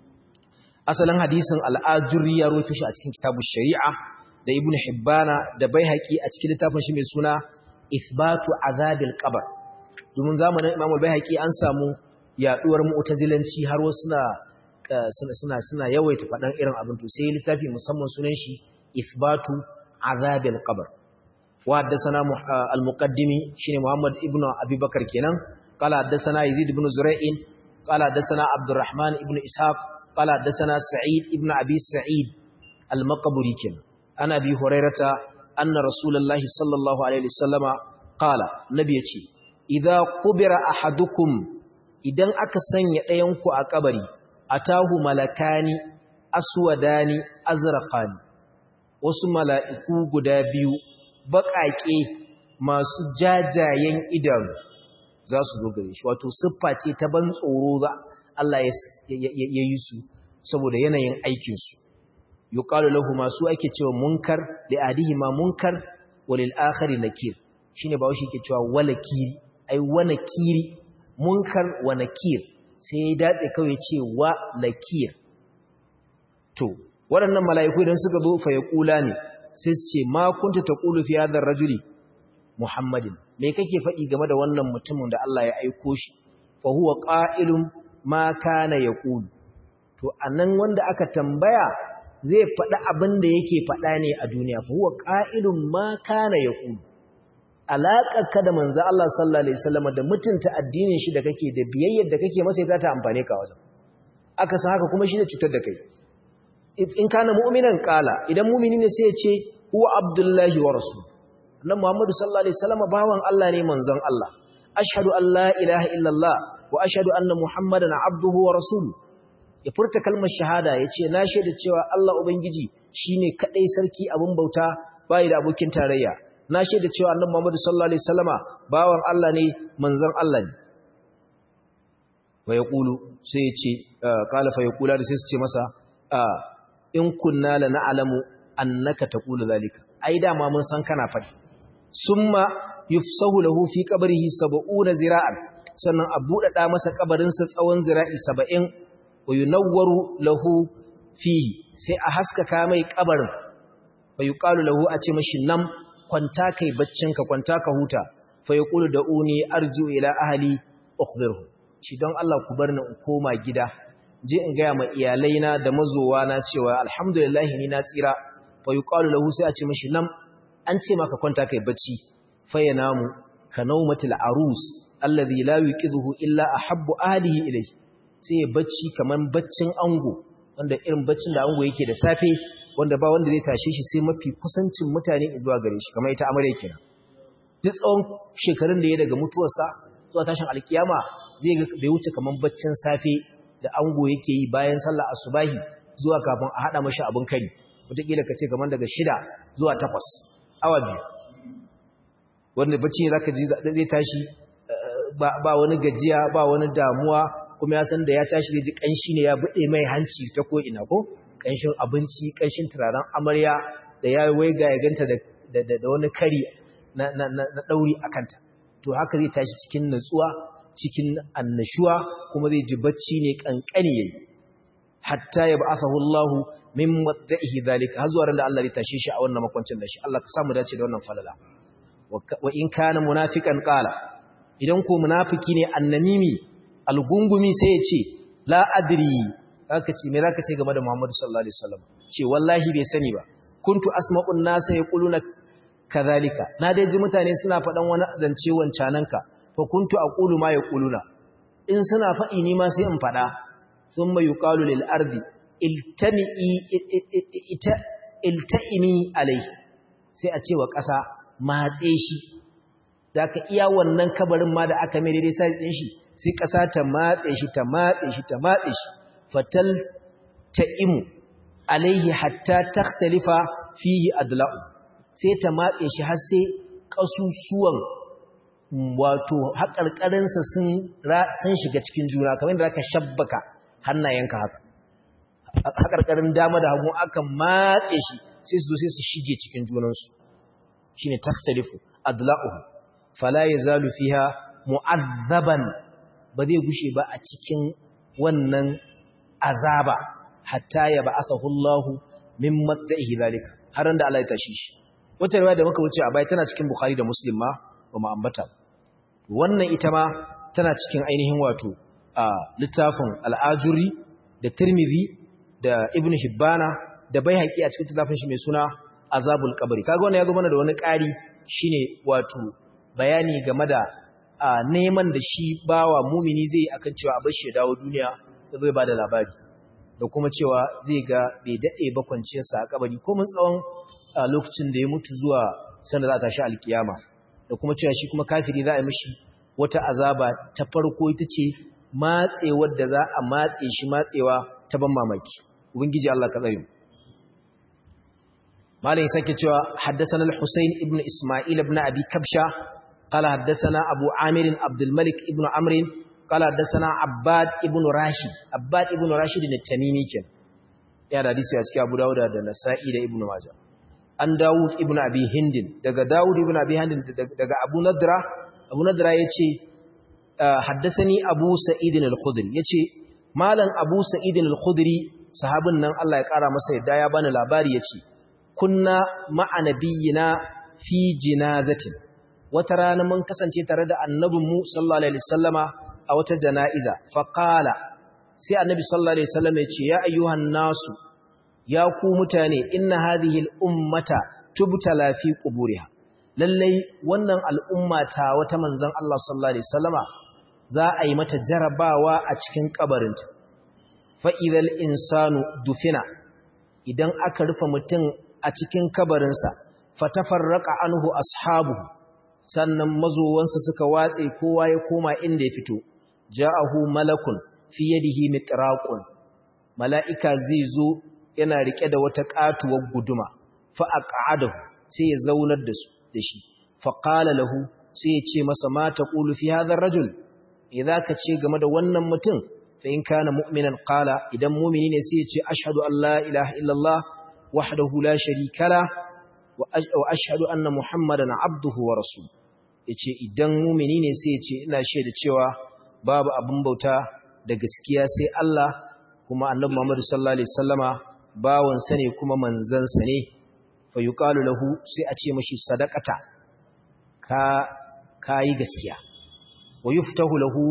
S1: asalin hadisin al-ajuri ya rawaito shi a cikin kitabush shari'a da ibnu hibbana da baihaqi a cikin littafin shi mai suna ithbatu azabil qabr domin zamanin imam al-baihaqi an samu yaduwar mu'tazilanci har wasu suna suna suna yawaita fadan irin abin to sai littafi musamman sunan shi ithbatu عذاب القبر وحدثنا المقدمي شيني محمد ابن ابي بكر كينان قال حدثنا يزيد بن زريع قال حدثنا عبد الرحمن ابن اسحاق قال حدثنا سعيد ابن ابي سعيد المقبري كينان انا ابي هريره ان رسول الله صلى الله عليه وسلم قال نبي يتي اذا قبر احدكم idan aka sanya ɗayan ku a kabari atahu malakani aswadani azraqani wasu mala'iku guda biyu baƙaƙe masu jajayen idanu za su zo gare shi wato siffa ce ta ban tsoro za Allah ya yi su saboda yanayin aikinsu yuqalu lahu masu ake cewa munkar li adihima munkar walil akhari nakir shine ba shi yake cewa walakiri ai wanakiri munkar wa nakir sai ya datse kawai ce wa nakir to waɗannan mala'iku idan suka zo fa yaqula ne sai su ce ma kunta taqulu fi hadha ar-rajuli muhammadin me kake faɗi game da wannan mutumin da Allah ya aiko shi fa huwa qa'ilun ma kana yaqulu to anan wanda aka tambaya zai faɗi abin da yake faɗa ne a duniya fa huwa qa'ilun ma kana yaqulu alaƙar ka da manzo Allah sallallahu alaihi wasallam da mutunta addinin shi da kake da biyayyar da kake masa za ta amfane ka wajen aka san haka kuma shi ne cutar da kai in kana mu'minan qala idan mu'mini ne sai ya ce huwa abdullahi wa rasul annabi Muhammad sallallahu alaihi wasallam bawan Allah ne manzon Allah ashhadu an la ilaha illallah wa ashhadu anna muhammadan abduhu wa rasuluhu ya furta kalmar shahada ya ce na shaida cewa Allah Ubangiji shi ne kaɗai sarki abin bauta bayi da abokin tarayya na shaida cewa annan Muhammadu sallallahu Alaihi Wasallama bawan Allah ne manzan Allah ne fa ya ƙulu sai ya ce ƙala fa ya ƙula da sai su ce masa in kunna la na'alamu annaka taqulu zalika ai dama mun san kana faɗi summa yufsahu lahu fi qabrihi 70 zira'an sannan a buɗaɗa masa kabarinsa tsawon zira'i 70 wa yunawwaru lahu fihi sai a haskaka mai kabarin fa yuqalu lahu a ce mashi nam kwanta kai baccinka kwanta ka huta fa yaqulu da'uni arju ila ahli ukhbirhu shi don Allah ku bar ni in koma gida je in ga ma iyalaina da mazowa na cewa alhamdulillah ni na tsira fa yuqalu lahu sai a ce mashi nam an ce maka kwanta kai bacci fa yanamu ka naumatil arus alladhi la yuqidhu illa ahabbu ahlihi ilayhi sai ya bacci kaman baccin ango wanda irin baccin da ango yake da safe wanda ba wanda zai tashe shi sai mafi kusancin mutane zuwa gare shi kamar ita amarya kenan duk tsawon shekarun da ya daga mutuwarsa zuwa tashin alkiyama zai ga bai wuce kaman baccin safe da ango yake yi bayan sallar asubahi zuwa kafin a hada mashi abin kari wataƙila ka ce kaman daga shida zuwa takwas awa biyu wanda bacci ne zaka ji zai tashi ba wani gajiya ba wani damuwa kuma ya san da ya tashi ji kanshi ne ya bude mai hanci ta ko ina ko kanshin abinci kanshin turaren amarya da ya waiga ya ganta da da wani kari na na na dauri akanta to haka zai tashi cikin natsuwa cikin annashuwa kuma zai ji bacci ne kankani yayi hatta ya ba'athahu Allah min matta'ihi zalika har zuwa ran da Allah zai tashe shi a wannan makwancin da shi Allah ka samu dace da wannan falala wa in kana munafiqan qala idan ko munafiki ne annamimi algungumi sai ya ce la adri aka ce me zaka ce game da Muhammadu sallallahu alaihi wasallam ce wallahi bai sani ba kuntu asma'un nas yaquluna kadhalika na dai ji mutane suna faɗan wani zance wancananka fa kuntu aqulu ma yaquluna in suna faɗi ni ma sai in faɗa thumma yuqalu lil ardi iltani ita iltaini alai sai a ce wa ƙasa matse shi da ka iya wannan kabarin ma da aka mai daidai sai tsin shi sai ƙasa ta matse shi ta matse shi ta matse shi fatal ta imu alaihi hatta takhtalifa fihi adla'u sai ta matse shi har sai ƙasusuwan wato haƙarƙarinsa sun sun shiga cikin juna kamar da zaka shabbaka hannayenka haka haƙarƙarin dama da hagu aka matse shi sai su zo sai su shige cikin junansu shine takhtalifu adla'uhu fala yazalu fiha mu'azzaban ba zai gushe ba a cikin wannan azaba hatta ya ba'athahu Allah min matta'ihi zalika har da Allah ya tashi shi wata riwaya da muka wuce a bai tana cikin Bukhari da Muslim ma ba mu ambata wannan ita ma tana cikin ainihin wato a littafin al-Ajuri da Tirmidhi da Ibn Hibbana da Baihaqi a cikin littafin shi mai suna Azabul Qabri kaga wannan ya zo mana da wani ƙari shine wato bayani game da neman da shi bawa mumini zai akan cewa a bashi ya dawo duniya da zai bada labari da kuma cewa zai ga bai daɗe ba kwanciyarsa a kabari ko mun tsawon lokacin da ya mutu zuwa sanda za a tashi alkiyama da kuma cewa shi kuma kafiri za a yi mishi wata azaba ta farko ita ce matsewar da za a matse shi matsewa ta ban mamaki ubangiji Allah ka tsare mu malai sake cewa haddathana al-Husayn ibn Isma'il ibn Abi Kabsha qala haddathana Abu Amir Abdul Malik ibn Amr qala haddathana Abbad ibn Rashid Abbad ibn Rashid ne Tamimi ken ya da hadisi a cikin Abu Dawud da Nasa'i da Ibn Majah an Dawud ibn Abi Hindin daga Dawud ibn Abi Hindin daga Abu Nadra Abu Nadra yace haddasani Abu Sa'id al-Khudri yace malam Abu Sa'id al-Khudri sahabin nan Allah ya kara masa yadda ya bani labari yace kunna ma'a nabiyina fi jinazatin wata rana mun kasance tare da annabinmu sallallahu alaihi wasallama a wata jana'iza fa qala sai annabi sallallahu alaihi wasallam ya ce ya ayyuhan nasu ya ku mutane inna hadhihi al-ummata tubtala fi quburiha lallai wannan al'umma ta wata manzon Allah sallallahu alaihi wasallama za a yi mata jarabawa a cikin kabarinta fa idhal insanu dufina idan aka rufe mutum a cikin kabarinsa fatafarraqa anhu ashabuhu sannan mazowansa suka watse kowa ya koma inda ya fito ja'ahu malakun fi yadihi mitraqun mala'ika zai zo yana rike da wata katuwar guduma fa aq'adahu sai ya zaunar da su da shi fa qala lahu sai ya ce masa ma taqulu fi hadha ar-rajul idza ka ce game da wannan mutum fa in kana mu'minan qala idan mu'mini ne sai ya ce ashhadu an la ilaha illallah wahdahu la sharika la wa ashhadu anna muhammadan abduhu wa rasul yace idan mu'mini ne sai ya ce ina shaida cewa babu abin bauta da gaskiya sai Allah kuma annabi Muhammad sallallahu alaihi wasallama bawon sa ne kuma manzon sa ne fa yuqalu lahu sai a ce mashi sadaqata ka kai gaskiya wa yuftahu lahu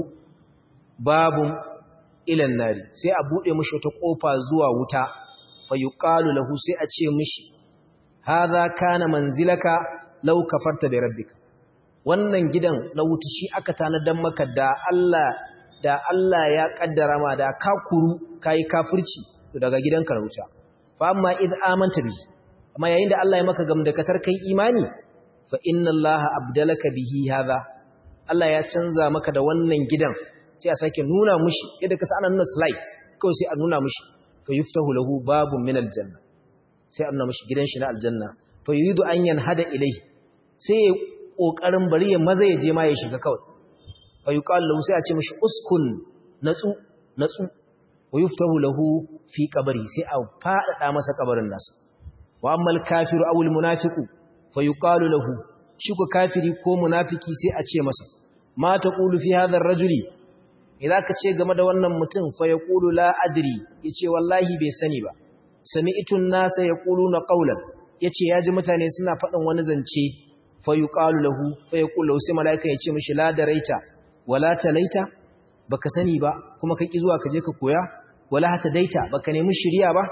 S1: babun ila nari sai a bude mashi wata kofa zuwa wuta fa yuqalu lahu sai a ce mashi hadha kana manzilaka law kafarta bi rabbika wannan gidan na wuta shi aka tanadan maka da Allah da Allah ya kaddara ma da ka kuru kai kafirci to daga gidanka na wuta fa amma id amanta bi amma yayin da Allah ya maka gamdakatar kai imani fa inna Allah abdalaka bihi hadha Allah ya canza maka da wannan gidan sai a sake nuna mushi yadda ka sa ana nuna slides kawai sai a nuna mushi fa yuftahu lahu babun min aljanna sai a nuna mushi gidan shi na aljanna fa yuridu an yanhada ilayhi sai kokarin bari ya maza ya je ma ya shiga kawai fa yuqalu lahu sai a ce mishi uskun natsu natsu wa yuftahu lahu fi qabri sai a fadada masa kabarin nasa wa ammal kafiru aw al munafiqu fa yuqalu lahu shi ko kafiri ko munafiki sai a ce masa ma taqulu fi hadha ar-rajuli idan ka ce game da wannan mutum fa yaqulu la adri yace wallahi bai sani ba sami'tu an-nasa yaquluna qawlan yace yaji mutane suna faɗin wani zance fa yuqalu lahu fa yaqulu lahu sai malaika yace mishi la daraita wala talaita baka sani ba kuma ka ki zuwa ka je ka koya wala hata daita baka nemi shiriya ba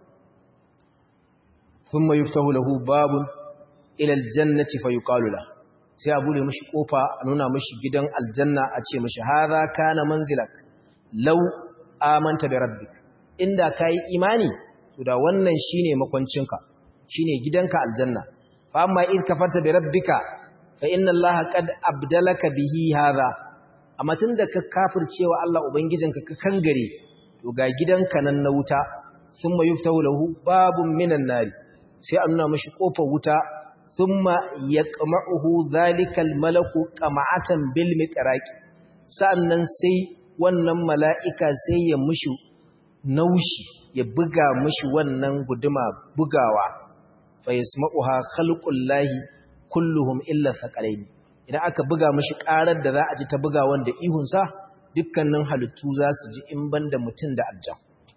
S1: thumma yuftahu lahu babun ila aljannati fa yuqalu lahu sai a bude mishi kofa a nuna mishi gidan aljanna a ce mishi hadha kana manzilak law amanta bi rabbik inda kai imani to da wannan shine makwancinka shine gidanka aljanna fa amma in kafarta bi rabbika fa inna allaha qad abdalaka bihi hadha amma tunda ka kafircewa Allah ubangijinka ka kangare to ga gidanka nan na wuta summa yuftahu lahu babun minan nari sai a nuna mishi kofar wuta thumma yaqma'uhu zalikal malaku qama'atan bil miqraq sannan sai wannan mala'ika sai ya mushi naushi ya buga mushi wannan guduma bugawa fa yasma'uha khalqullahi kulluhum illa thaqalaini idan aka buga mushi karar da za a ji ta buga wanda ihun sa dukkanin halittu za su ji in banda mutun da aljan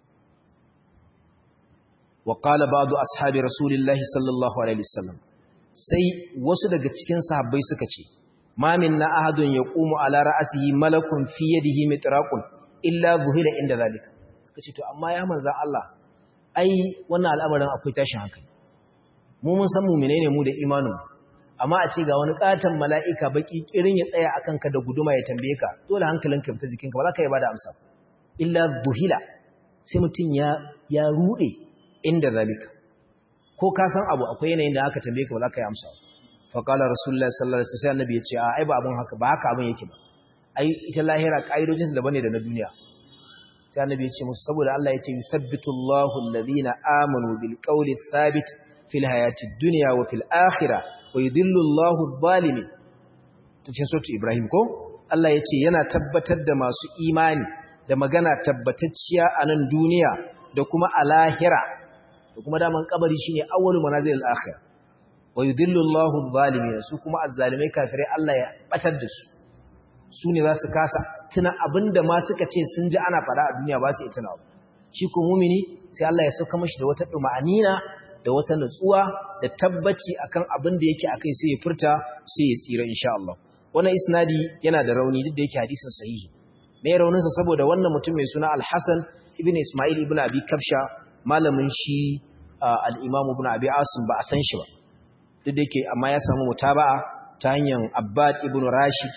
S1: wa qala ba'du ashabi rasulillahi sallallahu alaihi wasallam sai wasu daga cikin sahabbai suka ce ma minna ahadun yaqumu ala ra'sihi malakun fi yadihi mitraqun illa zuhila inda zalika suka ce to amma ya manzo Allah ai wannan al'amarin akwai tashin hankali mu mun san mu'mine ne mu da imanin amma a ce ga wani katan mala'ika baki kirin ya tsaya akan ka da guduma ya tambaye ka dole hankalinka ya fita jikinka ba za ka yi bada amsa illa zuhila sai mutun ya ya rude inda zalika ko ka san abu akwai yanayin da aka tambaye ka ba za ka yi amsa fa qala rasulullahi sallallahu alaihi wasallam annabi ya ce a ai ba abun haka ba haka abun yake ba ai ita lahira kaidojin da bane da na duniya sai annabi ya ce musu saboda Allah ya ce yuthabbitu Allahu alladhina amanu bil qawli thabit fil hayati dunya wa fil akhirah wa yudhillu Allahu adh-dhalimin cikin sautu Ibrahim ko Allah ya ce yana tabbatar da masu imani da magana tabbatacciya a nan duniya da kuma a lahira da kuma daman kabari shine awwalu manazilil akhirah wa yudhillu Allahu adh-dhalimin su kuma azzalimai kafirai Allah ya batar da su su ne za su kasa tuna abinda ma suka ce sun ji ana fada a duniya ba su yi tunawa shi ko mumini sai Allah ya sauka mashi da wata duma'anina da wata nutsuwa da tabbaci akan abin da yake akai sai ya furta sai ya tsira insha Allah wannan isnadi yana da rauni duk da yake hadisin sahihi me raunin sa saboda wannan mutum mai suna Al-Hasan ibn Isma'il ibn Abi Kafsha malamin shi al-Imam ibn Abi Asim ba a san shi ba duk da yake amma ya samu mutaba'a ta hanyar Abbad ibn Rashid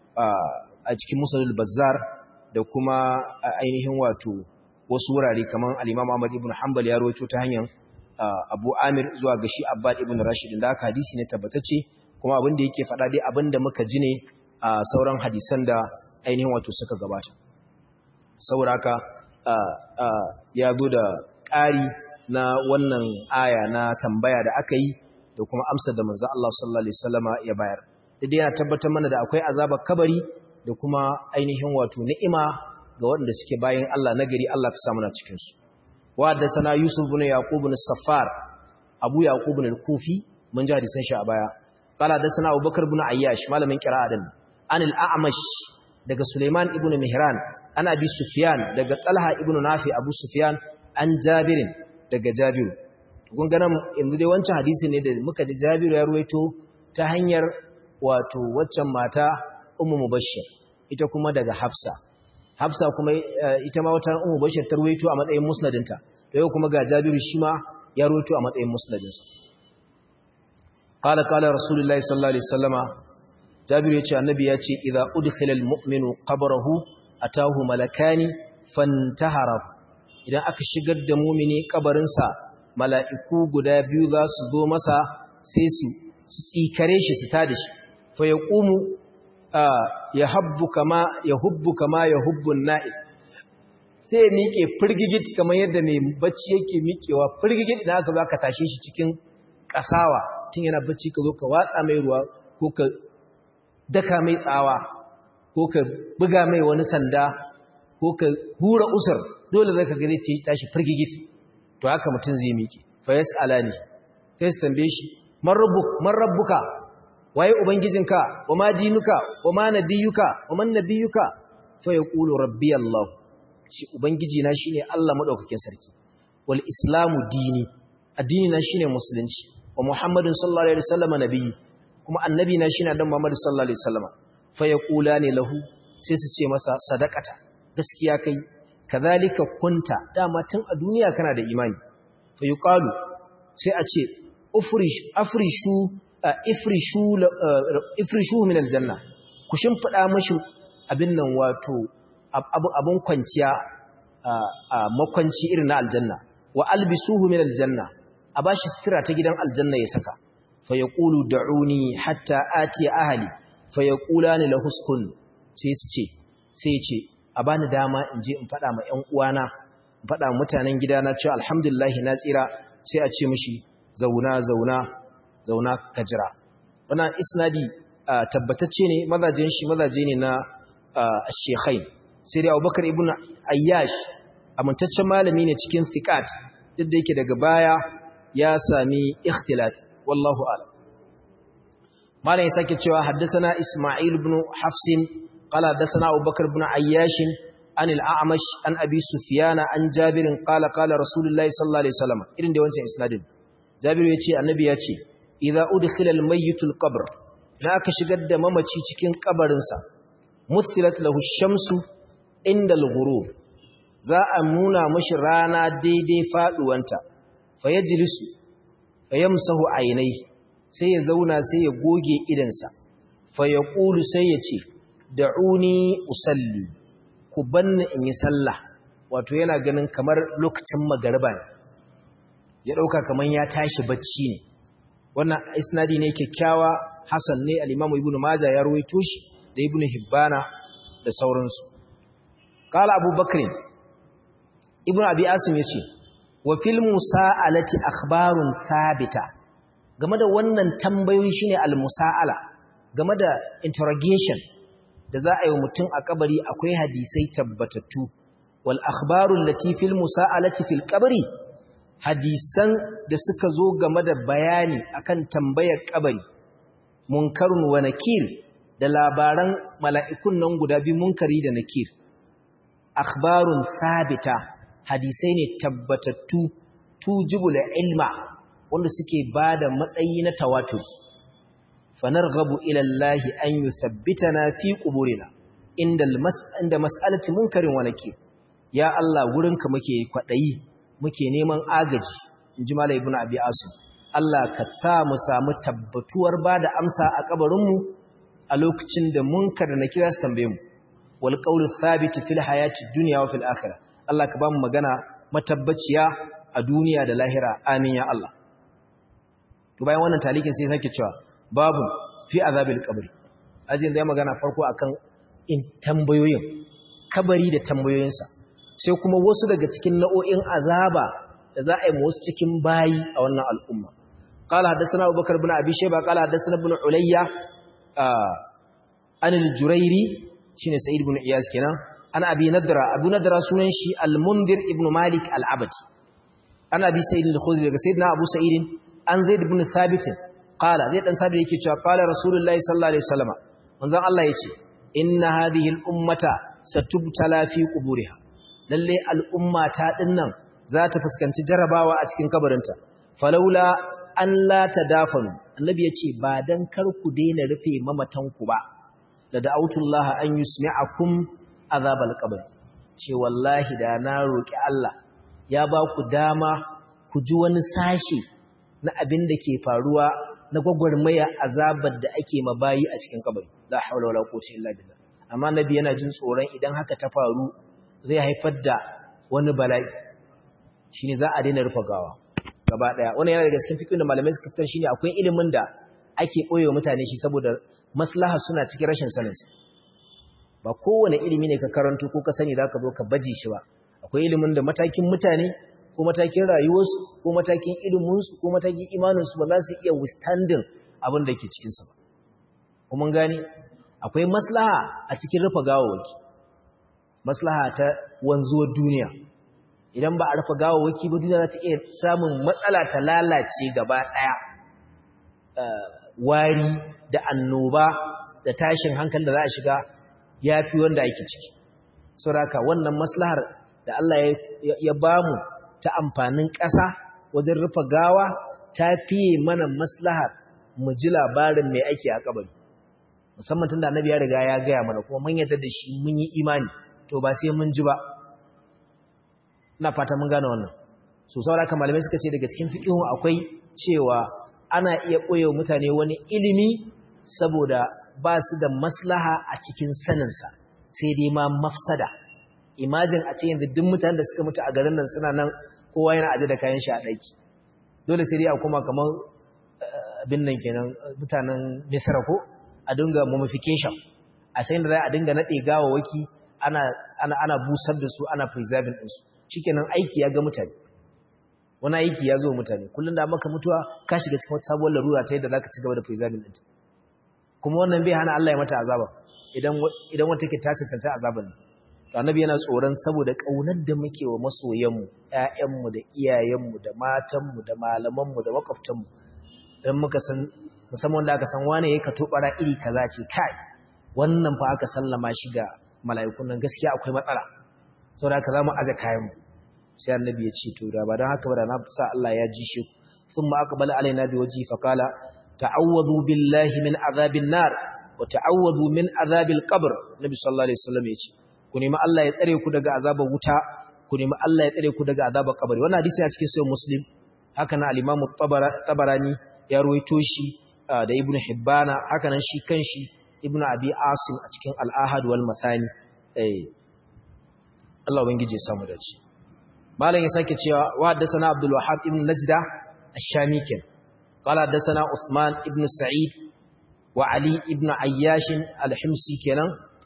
S1: a cikin Musalul Bazzar da kuma ainihin wato wasu wurare kamar al-Imam Ahmad ibn Hanbal ya rawaito ta hanyar Abu Amir zuwa ga shi Abbad ibn Rashid da aka hadisi ne tabbatacce kuma abin da yake faɗa dai abin da muka ji ne a sauran hadisan da ainihin wato suka gabata saboda haka ya zo da ƙari na wannan aya na tambaya da aka yi da kuma amsar da manzo Allah sallallahu alaihi wasallama ya bayar dai yana tabbatar mana da akwai azabar kabari da kuma ainihin wato ni'ima ga waɗanda suke bayan Allah nagari Allah ka samu na cikin su wa da sana Yusuf ibn Yaqub ibn Saffar Abu Yaqub ibn al-Kufi mun ji hadisan shi a baya qala da sana Abu Bakar ibn Ayyash malamin qira'a din an al-A'mash daga Sulaiman ibn Mihran an Abi Sufyan daga Talha ibn Nafi Abu Sufyan an Jabirin daga Jabiru kun ga nan yanzu dai wancan hadisi ne da muka ji Jabiru ya ruwaito ta hanyar wato waccan mata Ummu Mubashshir ita kuma daga Hafsa Hafsa kuma ita ma wata Ummu Bashir ta ruwaito a matsayin musnadinta da yau kuma ga Jabiru shi ma ya ruwaito a matsayin musnadinsa qala qala rasulullahi sallallahu alaihi wasallama Jabiru yace annabi yace idza udkhila almu'minu qabrahu atahu malakani fantahara idan aka shigar da mu'mini kabarinsa mala'iku guda biyu za su zo masa sai su tsikare shi su tada shi fa yaqumu ya habbu kama ya hubbu kama ya hubbun na'ib sai ya miƙe firgigit kamar yadda mai bacci yake miƙewa firgigit da aka zo aka tashe shi cikin ƙasawa tun yana bacci ka zo ka watsa mai ruwa ko ka daka mai tsawa ko ka buga mai wani sanda ko ka hura usar dole zai ka gani tashi firgigit to haka mutum zai miƙe fa yas'alani sai su tambaye shi man rabbuka waye ubangijinka wa ma dinuka wa ma nabiyuka wa man nabiyuka fa yaqulu rabbi allah shi ubangijina shine Allah madaukakin sarki wal islamu dini addini na shine musulunci wa muhammadin sallallahu alaihi wasallam nabiyyi kuma annabi na shine dan muhammad sallallahu alaihi wasallam fa yaqulani lahu sai su ce masa sadaqata gaskiya kai kadhalika kunta dama tun a duniya kana da imani fa yuqalu sai a ce ufrish afrishu ifrishu min aljanna ku shimfida mashi abin nan wato abun kwanciya a makwanci irin na aljanna wa albisuhu min aljanna a bashi sutura ta gidan aljanna ya saka fa yaqulu da'uni hatta ati ahli fa yaqulani lahu uskun sai su ce sai ce a bani dama in je in fada ma ƴan uwana in fada mutanen gidana cewa alhamdulillah na tsira sai a ce mishi zauna zauna zauna ka jira wannan isnadi tabbatacce ne mazajen shi mazaje ne na shekhain sai dai abubakar ibn ayyash amintaccen malami ne cikin thiqat duk da yake daga baya ya sami ikhtilat wallahu a'lam malam ya sake cewa haddathana isma'il ibn hafsin qala haddathana abubakar ibn ayyash an al-a'mash an abi sufyan an jabir qala qala rasulullahi sallallahu alaihi wasallam irin da wancan isnadin jabir ya ce annabi ya ce idza udkhila al-mayyit al-qabr da aka shigar da mamaci cikin kabarinsa muthilat lahu shamsu inda al-ghurub za a nuna mashi rana daidai faduwanta fayajlisu fayamsahu aynai sai ya zauna sai ya goge idansa fayaqulu sai ya ce da'uni usalli ku banni in yi sallah wato yana ganin kamar lokacin magariba ne ya dauka kamar ya tashi bacci ne wannan isnadi ne kyakkyawa hasan ne al-imamu ibnu majah ya rawaito shi da ibnu hibbana da sauransu qala abubakar ibnu abi asim yace wa fil musa'alati akhbarun sabita game da wannan tambayoyi shine al musa'ala game da interrogation da za a yi mutum a kabari akwai hadisai tabbatattu wal akhbaru allati fil musa'alati fil qabri hadisan da suka zo game da bayani akan tambayar kabari munkarun wa nakir da labaran mala'ikun nan guda biyu munkari da nakir akhbarun sabita hadisai ne tabbatattu tujibul ilma wanda suke bada matsayi na tawatur fanarghabu ila Allah an yuthabbitana fi quburina inda inda mas'alati munkarin wa nakir ya Allah gurinka muke kwadayi muke neman agaji inji malai ibnu abi asim Allah ka sa mu samu tabbatuwar bada amsa a kabarin mu a lokacin da munkar da nakira su tambaye mu wal qawlu thabit fil hayati dunya wa fil akhirah Allah ka ba mu magana matabbaciya a duniya da lahira amin ya Allah to bayan wannan talikin sai sake cewa babu fi azabil qabri ajin da ya magana farko akan in tambayoyin kabari da tambayoyinsa sai kuma wasu daga cikin nau'o'in azaba da za a yi wasu cikin bayi a wannan al'umma qala hadathana abubakar ibn abi shayba qala hadathana ibn ulayya an al-jurairi shine sa'id ibn iyas kenan an abi nadra abu nadra sunan shi al-mundir ibn malik al-abadi an abi sa'id al-khudri daga sayyidina abu sa'id an zaid ibn thabit qala zai dan sabi yake cewa qala rasulullahi sallallahu alaihi wasallam manzon Allah yace inna hadhihi al-ummata satubtala fi quburiha lalle al-umma ta dinnan za ta fuskanci jarabawa a cikin kabarinta falaula an la tadafanu annabi yace ba dan kar ku daina rufe mamatan ku ba da da'autullah an yusmi'akum azabal qabr ce wallahi da na roki Allah ya ba ku dama ku ji wani sashi na abin da ke faruwa na gwagwarmaya azabar da ake mabayi a cikin kabari la haula wala quwwata illa billah amma nabi yana jin tsoron idan haka ta faru zai haifar da wani bala'i shine za a daina rufa gawa gaba daya wannan yana daga cikin fiqhin da malamai suka fitar shine akwai ilimin da ake koyewa mutane shi saboda maslaha suna cikin rashin sanin sa ba kowane ilimi ne ka karanto ko ka sani zaka zo ka baje shi ba akwai ilimin da matakin mutane ko matakin rayuwarsu ko matakin iliminsu ko matakin imaninsu ba za su iya withstanding abin da ke cikinsa ba. Kuma gani, akwai maslaha a cikin rufe gawawaki, maslaha ta wanzuwar duniya. Idan ba a rufe gawawaki ba duniya za ta iya samun matsala ta lalace gaba ɗaya. Wari da annoba da tashin hankali da za a shiga ya fi wanda ake ciki. Sauraka wannan maslahar da Allah ya bamu ta amfanin ƙasa wajen rufe gawa ta fiye mana maslahar mu ji labarin mai ake a kabari musamman tun da annabi ya riga ya gaya mana kuma mun yarda da shi mun yi imani to ba sai mun ji ba ina fata mun gane wannan so saboda haka malamai suka ce daga cikin fiqhu akwai cewa ana iya ɓoye mutane wani ilimi saboda ba su da maslaha a cikin saninsa sai dai ma mafsada imajin a ce yanzu duk mutanen da suka mutu a garin nan suna nan kowa yana aje da kayan shi a ɗaki dole sai dai a kuma kamar abin nan kenan mutanen misra ko a dinga mummification a sayin da za a dinga naɗe gawawaki ana ana ana busar da su ana preserving din su shikenan aiki ya ga mutane wani aiki ya zo mutane kullum da maka mutuwa ka shiga cikin wata sabuwar larura ta yadda zaka ci gaba da preserving din kuma wannan bai hana Allah ya mata azaba idan idan wata take ta cancanta azaban ne annabi yana tsoron saboda kaunar da muke wa masoyanmu ƴaƴanmu da iyayenmu da matanmu da malamanmu da makwabtanmu dan muka san musamman da aka san wane yake ka tobara iri kaza ce kai wannan fa aka sallama shi ga mala'ikun nan gaskiya akwai matsala saboda haka zamu aje kayan mu sai annabi ya ce to da ba dan haka ba da na sa Allah ya ji shi thumma aqbala alaina bi wajhi fa qala ta'awwadhu billahi min azabin nar wa ta'awwadhu min azabil qabr nabi sallallahu alaihi wasallam ya ce ku nemi Allah ya tsare ku daga azabar wuta ku nemi Allah ya tsare ku daga azabar kabari wannan hadisi a cikin sahih muslim haka na al-imam tabarani ya ruwaito shi da ibnu hibbana haka nan shi kanshi ibnu abi asim a cikin al-ahad wal mathani eh Allah ubangije ya samu dace malam ya sake cewa wa haddathana abdul wahhab ibn najda ash-shami ken qala haddathana usman ibn sa'id wa ali ibn ayyash al-himsi kenan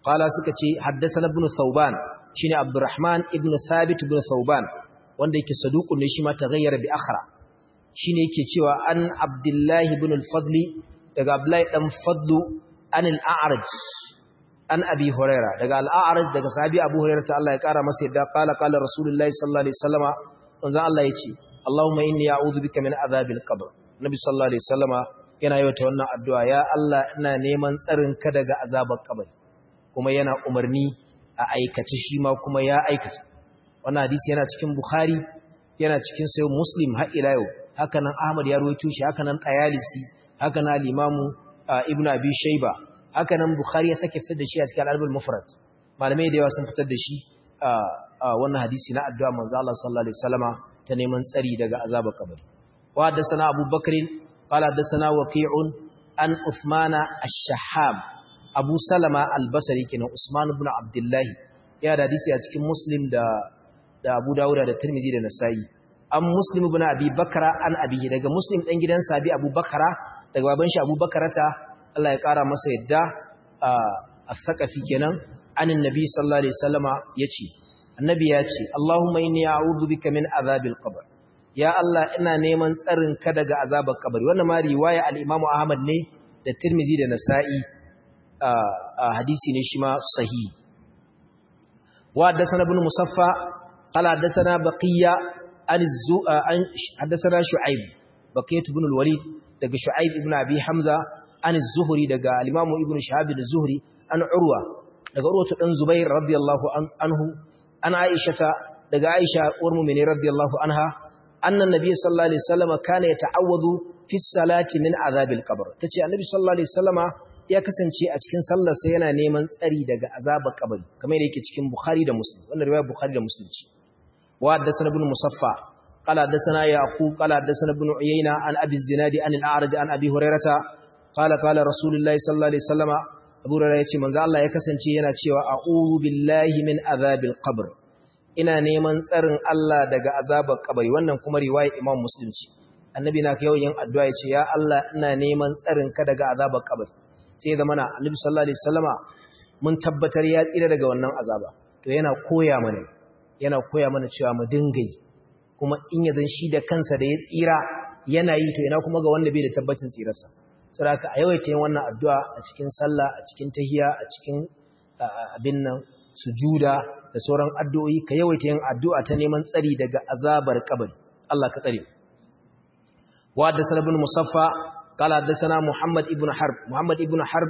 S1: qala suka ce haddathana ibn thawban shine abdurrahman ibn thabit ibn thawban wanda yake saduqun ne shi ma taghayyara bi akhra shine yake cewa an abdullahi ibn al-fadli daga abdullahi dan fadlu an al-a'raj an abi huraira daga al-a'raj daga sahabi abu huraira ta Allah ya kara masa yadda qala qala rasulullahi sallallahu alaihi wasallama manzo Allah yace Allahumma inni a'udhu bika min adhabil qabr nabi sallallahu alaihi wasallama yana yi wata wannan addu'a ya Allah ina neman tsarin ka daga azabar kabari kuma yana umarni a aikace shi ma kuma ya aikata wannan hadisi yana cikin bukhari yana cikin sayo muslim har ila yau haka nan ahmad ya rawaito shi haka nan tayalisi haka nan al-imamu ibnu abi shayba haka nan bukhari ya sake fitar da shi a cikin al-albul mufrad malamai da yawa sun fitar da shi a wannan hadisi na addu'a manzo Allah sallallahu alaihi wasallama ta neman tsari daga azabar kabari wa haddathana abubakar qala haddathana waqi'un an uthmana ash-shahab abu salama al-basri kenan usman ibn abdullah ya da hadisi a cikin muslim da da abu dawuda da tirmizi da nasa'i an muslim ibn abi bakra an abihi daga muslim dan gidan sabi abu bakra daga baban shi abu bakarata Allah ya kara masa yadda a sakafi kenan anin nabi sallallahu alaihi wasallama yace annabi ya ce Allahumma inni a'udhu bika min azabil qabr ya Allah ina neman tsarin ka daga azabar kabari wannan ma riwaya al-Imam Ahmad ne da Tirmidhi da Nasa'i a hadisi ne shi ma sahihi wa haddathana ibn Musaffa qala haddathana Baqiya an haddathana Shu'aib Baqiyat ibn al-Walid daga Shu'aib ibn Abi Hamza an az-Zuhri daga al-Imam Ibn Shihab az-Zuhri an Urwa daga Urwa dan Zubair radiyallahu anhu an aishata daga aisha uwar mu'mini radiyallahu anha annan nabi sallallahu alaihi wasallam kana yata'awwadu fi salati min azabil qabr tace annabi sallallahu alaihi wasallama ya kasance a cikin sallar sa yana neman tsari daga azabar kabari kamar yake cikin bukhari da muslim wannan riwaya bukhari da muslim ce wa haddathana ibn musaffa qala haddathana yaqub qala haddathana ibn uyayna an abi zinadi an al-a'raj an abi hurairata qala qala rasulullahi sallallahu alaihi wasallama Abu Hurairah yace manzo Allah ya kasance yana cewa a'udhu billahi min azabil qabr ina neman tsarin Allah daga azabar kabari wannan kuma riwaya Imam Muslim ce annabi na kai yin addu'a yace ya Allah ina neman tsarin ka daga azabar kabari sai da mana Annabi sallallahu alaihi wasallama mun tabbatar ya tsira daga wannan azaba to yana koya mana yana koya mana cewa mu dinga yi kuma in ya zan shi da kansa da ya tsira yana yi to ina kuma ga wanda bai da tabbacin tsirarsa saboda a yawaita yin wannan addu'a a cikin sallah a cikin tahiya a cikin abin nan sujuda da sauran addu'o'i ka yawaita yin addu'a ta neman tsari daga azabar kabari Allah ka tsare wa da sanabin musaffa kala da sana muhammad ibn harb muhammad ibn harb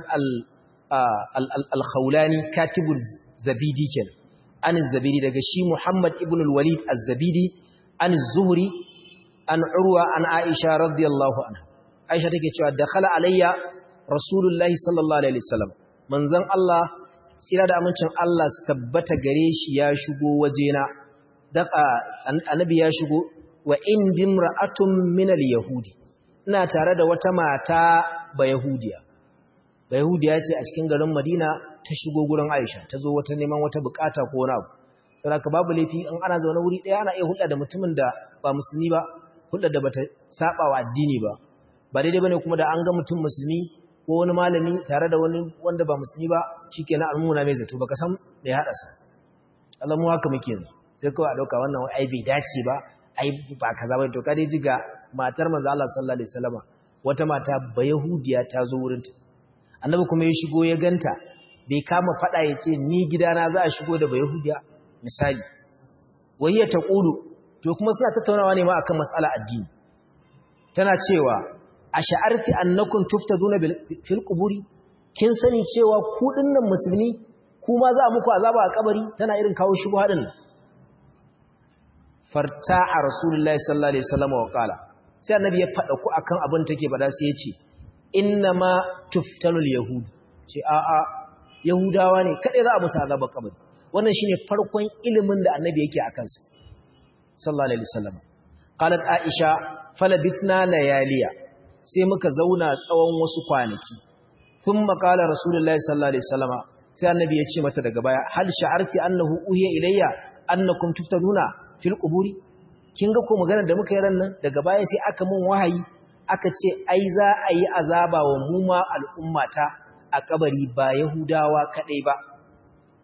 S1: al-khawlani katibul zabidi ken an zabidi daga shi muhammad ibn al-walid az-zabidi an zuhri an urwa an aisha radiyallahu anha Aisha take cewa dakhala alayya Rasulullahi sallallahu alaihi wasallam manzon Allah tsira da amincin Allah su tabbata gare shi ya shigo wajena daka annabi ya shigo wa indim ra'atun min al-yahudi ina tare da wata mata ba yahudiya ba yahudiya ce a cikin garin Madina ta shigo gurin Aisha ta zo wata neman wata bukata ko wani abu saboda babu laifi in ana zaune wuri daya ana iya hulɗa da mutumin da ba musulmi ba hulɗa da bata saba wa addini ba ba daidai bane kuma da an ga mutum musulmi ko wani malami tare da wani wanda ba musulmi ba shikenan almuna mai zato baka san me ya hada su Allah mu haka muke yanzu sai kawai a dauka wannan ai bai dace ba ai ba kaza ba to ka dai jiga matar manzo Allah sallallahu alaihi wasallama wata mata ba yahudiya ta zo wurin ta annabi kuma ya shigo ya ganta bai kama fada ya ce ni gidana za a shigo da ba yahudiya misali wahiya taqulu to kuma suna tattaunawa ne ma akan mas'ala addini tana cewa a sha'arti annakun tuftaduna fil quburi kin sani cewa ku dinnan musulmi kuma za muku azaba a kabari tana irin kawo shi hadin farta'a rasulullahi sallallahu alaihi wasallam wa qala sai annabi ya fada ku akan abin take bada sai ya ce inna ma tuftanul yahud ce a a yahudawa ne kade za a musu azaba kabari wannan shine farkon ilimin da annabi yake akan sa sallallahu alaihi wasallam qalat aisha falabithna layaliya sai muka zauna tsawon wasu kwanaki sun makala rasulullahi sallallahu alaihi wasallama sai annabi ya ce mata daga baya hal sha'arti annahu uhiya ilayya annakum tuftanuna fil quburi kin ga ko magana da muka yi ran nan daga baya sai aka mun wahayi aka ce ai za a yi azaba wa mu ma al'ummata a kabari ba yahudawa kadai ba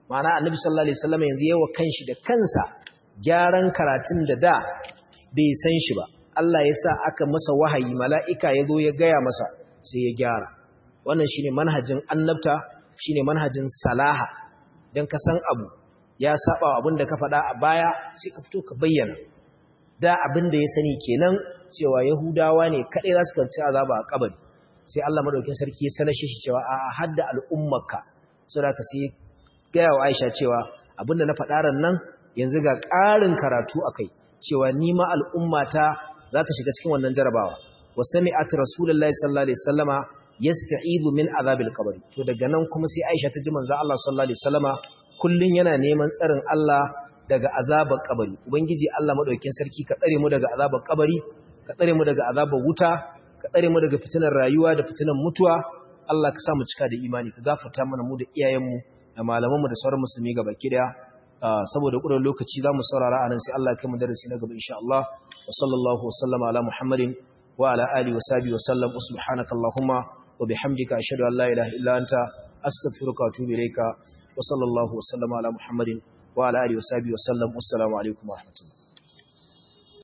S1: ma'ana annabi sallallahu alaihi wasallam yanzu yawa kanshi da kansa gyaran karatun da da bai san shi ba Allah ya sa aka masa wahayi mala'ika ya zo ya gaya masa sai ya gyara wannan shine manhajin annabta shine manhajin salaha dan ka san abu ya saba abin da ka faɗa a baya sai ka fito ka bayyana da abin da ya sani kenan cewa yahudawa ne kadai za su kanci azaba a kabari sai Allah madaukakin sarki ya sanar shi cewa a hadda al'ummarka saboda ka sai gaya wa Aisha cewa abinda na faɗa ran nan yanzu ga ƙarin karatu akai cewa ni ma al'ummata za ta shiga cikin wannan jarabawa wa sami'at rasulullahi sallallahu alaihi wasallama yasta'idu min azabil qabr to daga nan kuma sai Aisha ta ji manzo Allah sallallahu alaihi wasallama kullun yana neman tsarin Allah daga azabar kabari ubangiji Allah madaukakin sarki ka tsare mu daga azabar kabari ka tsare mu daga azabar wuta ka tsare mu daga fitinar rayuwa da fitinar mutuwa Allah ka sa mu cika da imani ka gafarta mana mu da iyayenmu da malamanmu da sauran musulmi gaba ki daya saboda ƙurar lokaci za mu saurara a nan sai Allah ya kai mu darasi na gaba insha Allah wa sallallahu wa sallama ala Muhammadin wa ala alihi wa sahbihi wa sallam subhanaka allahumma wa bihamdika ashhadu an la ilaha illa anta astaghfiruka wa atubu ilayka wa sallallahu wa sallama ala Muhammadin wa ala alihi wa sahbihi wa sallam assalamu alaikum wa rahmatullahi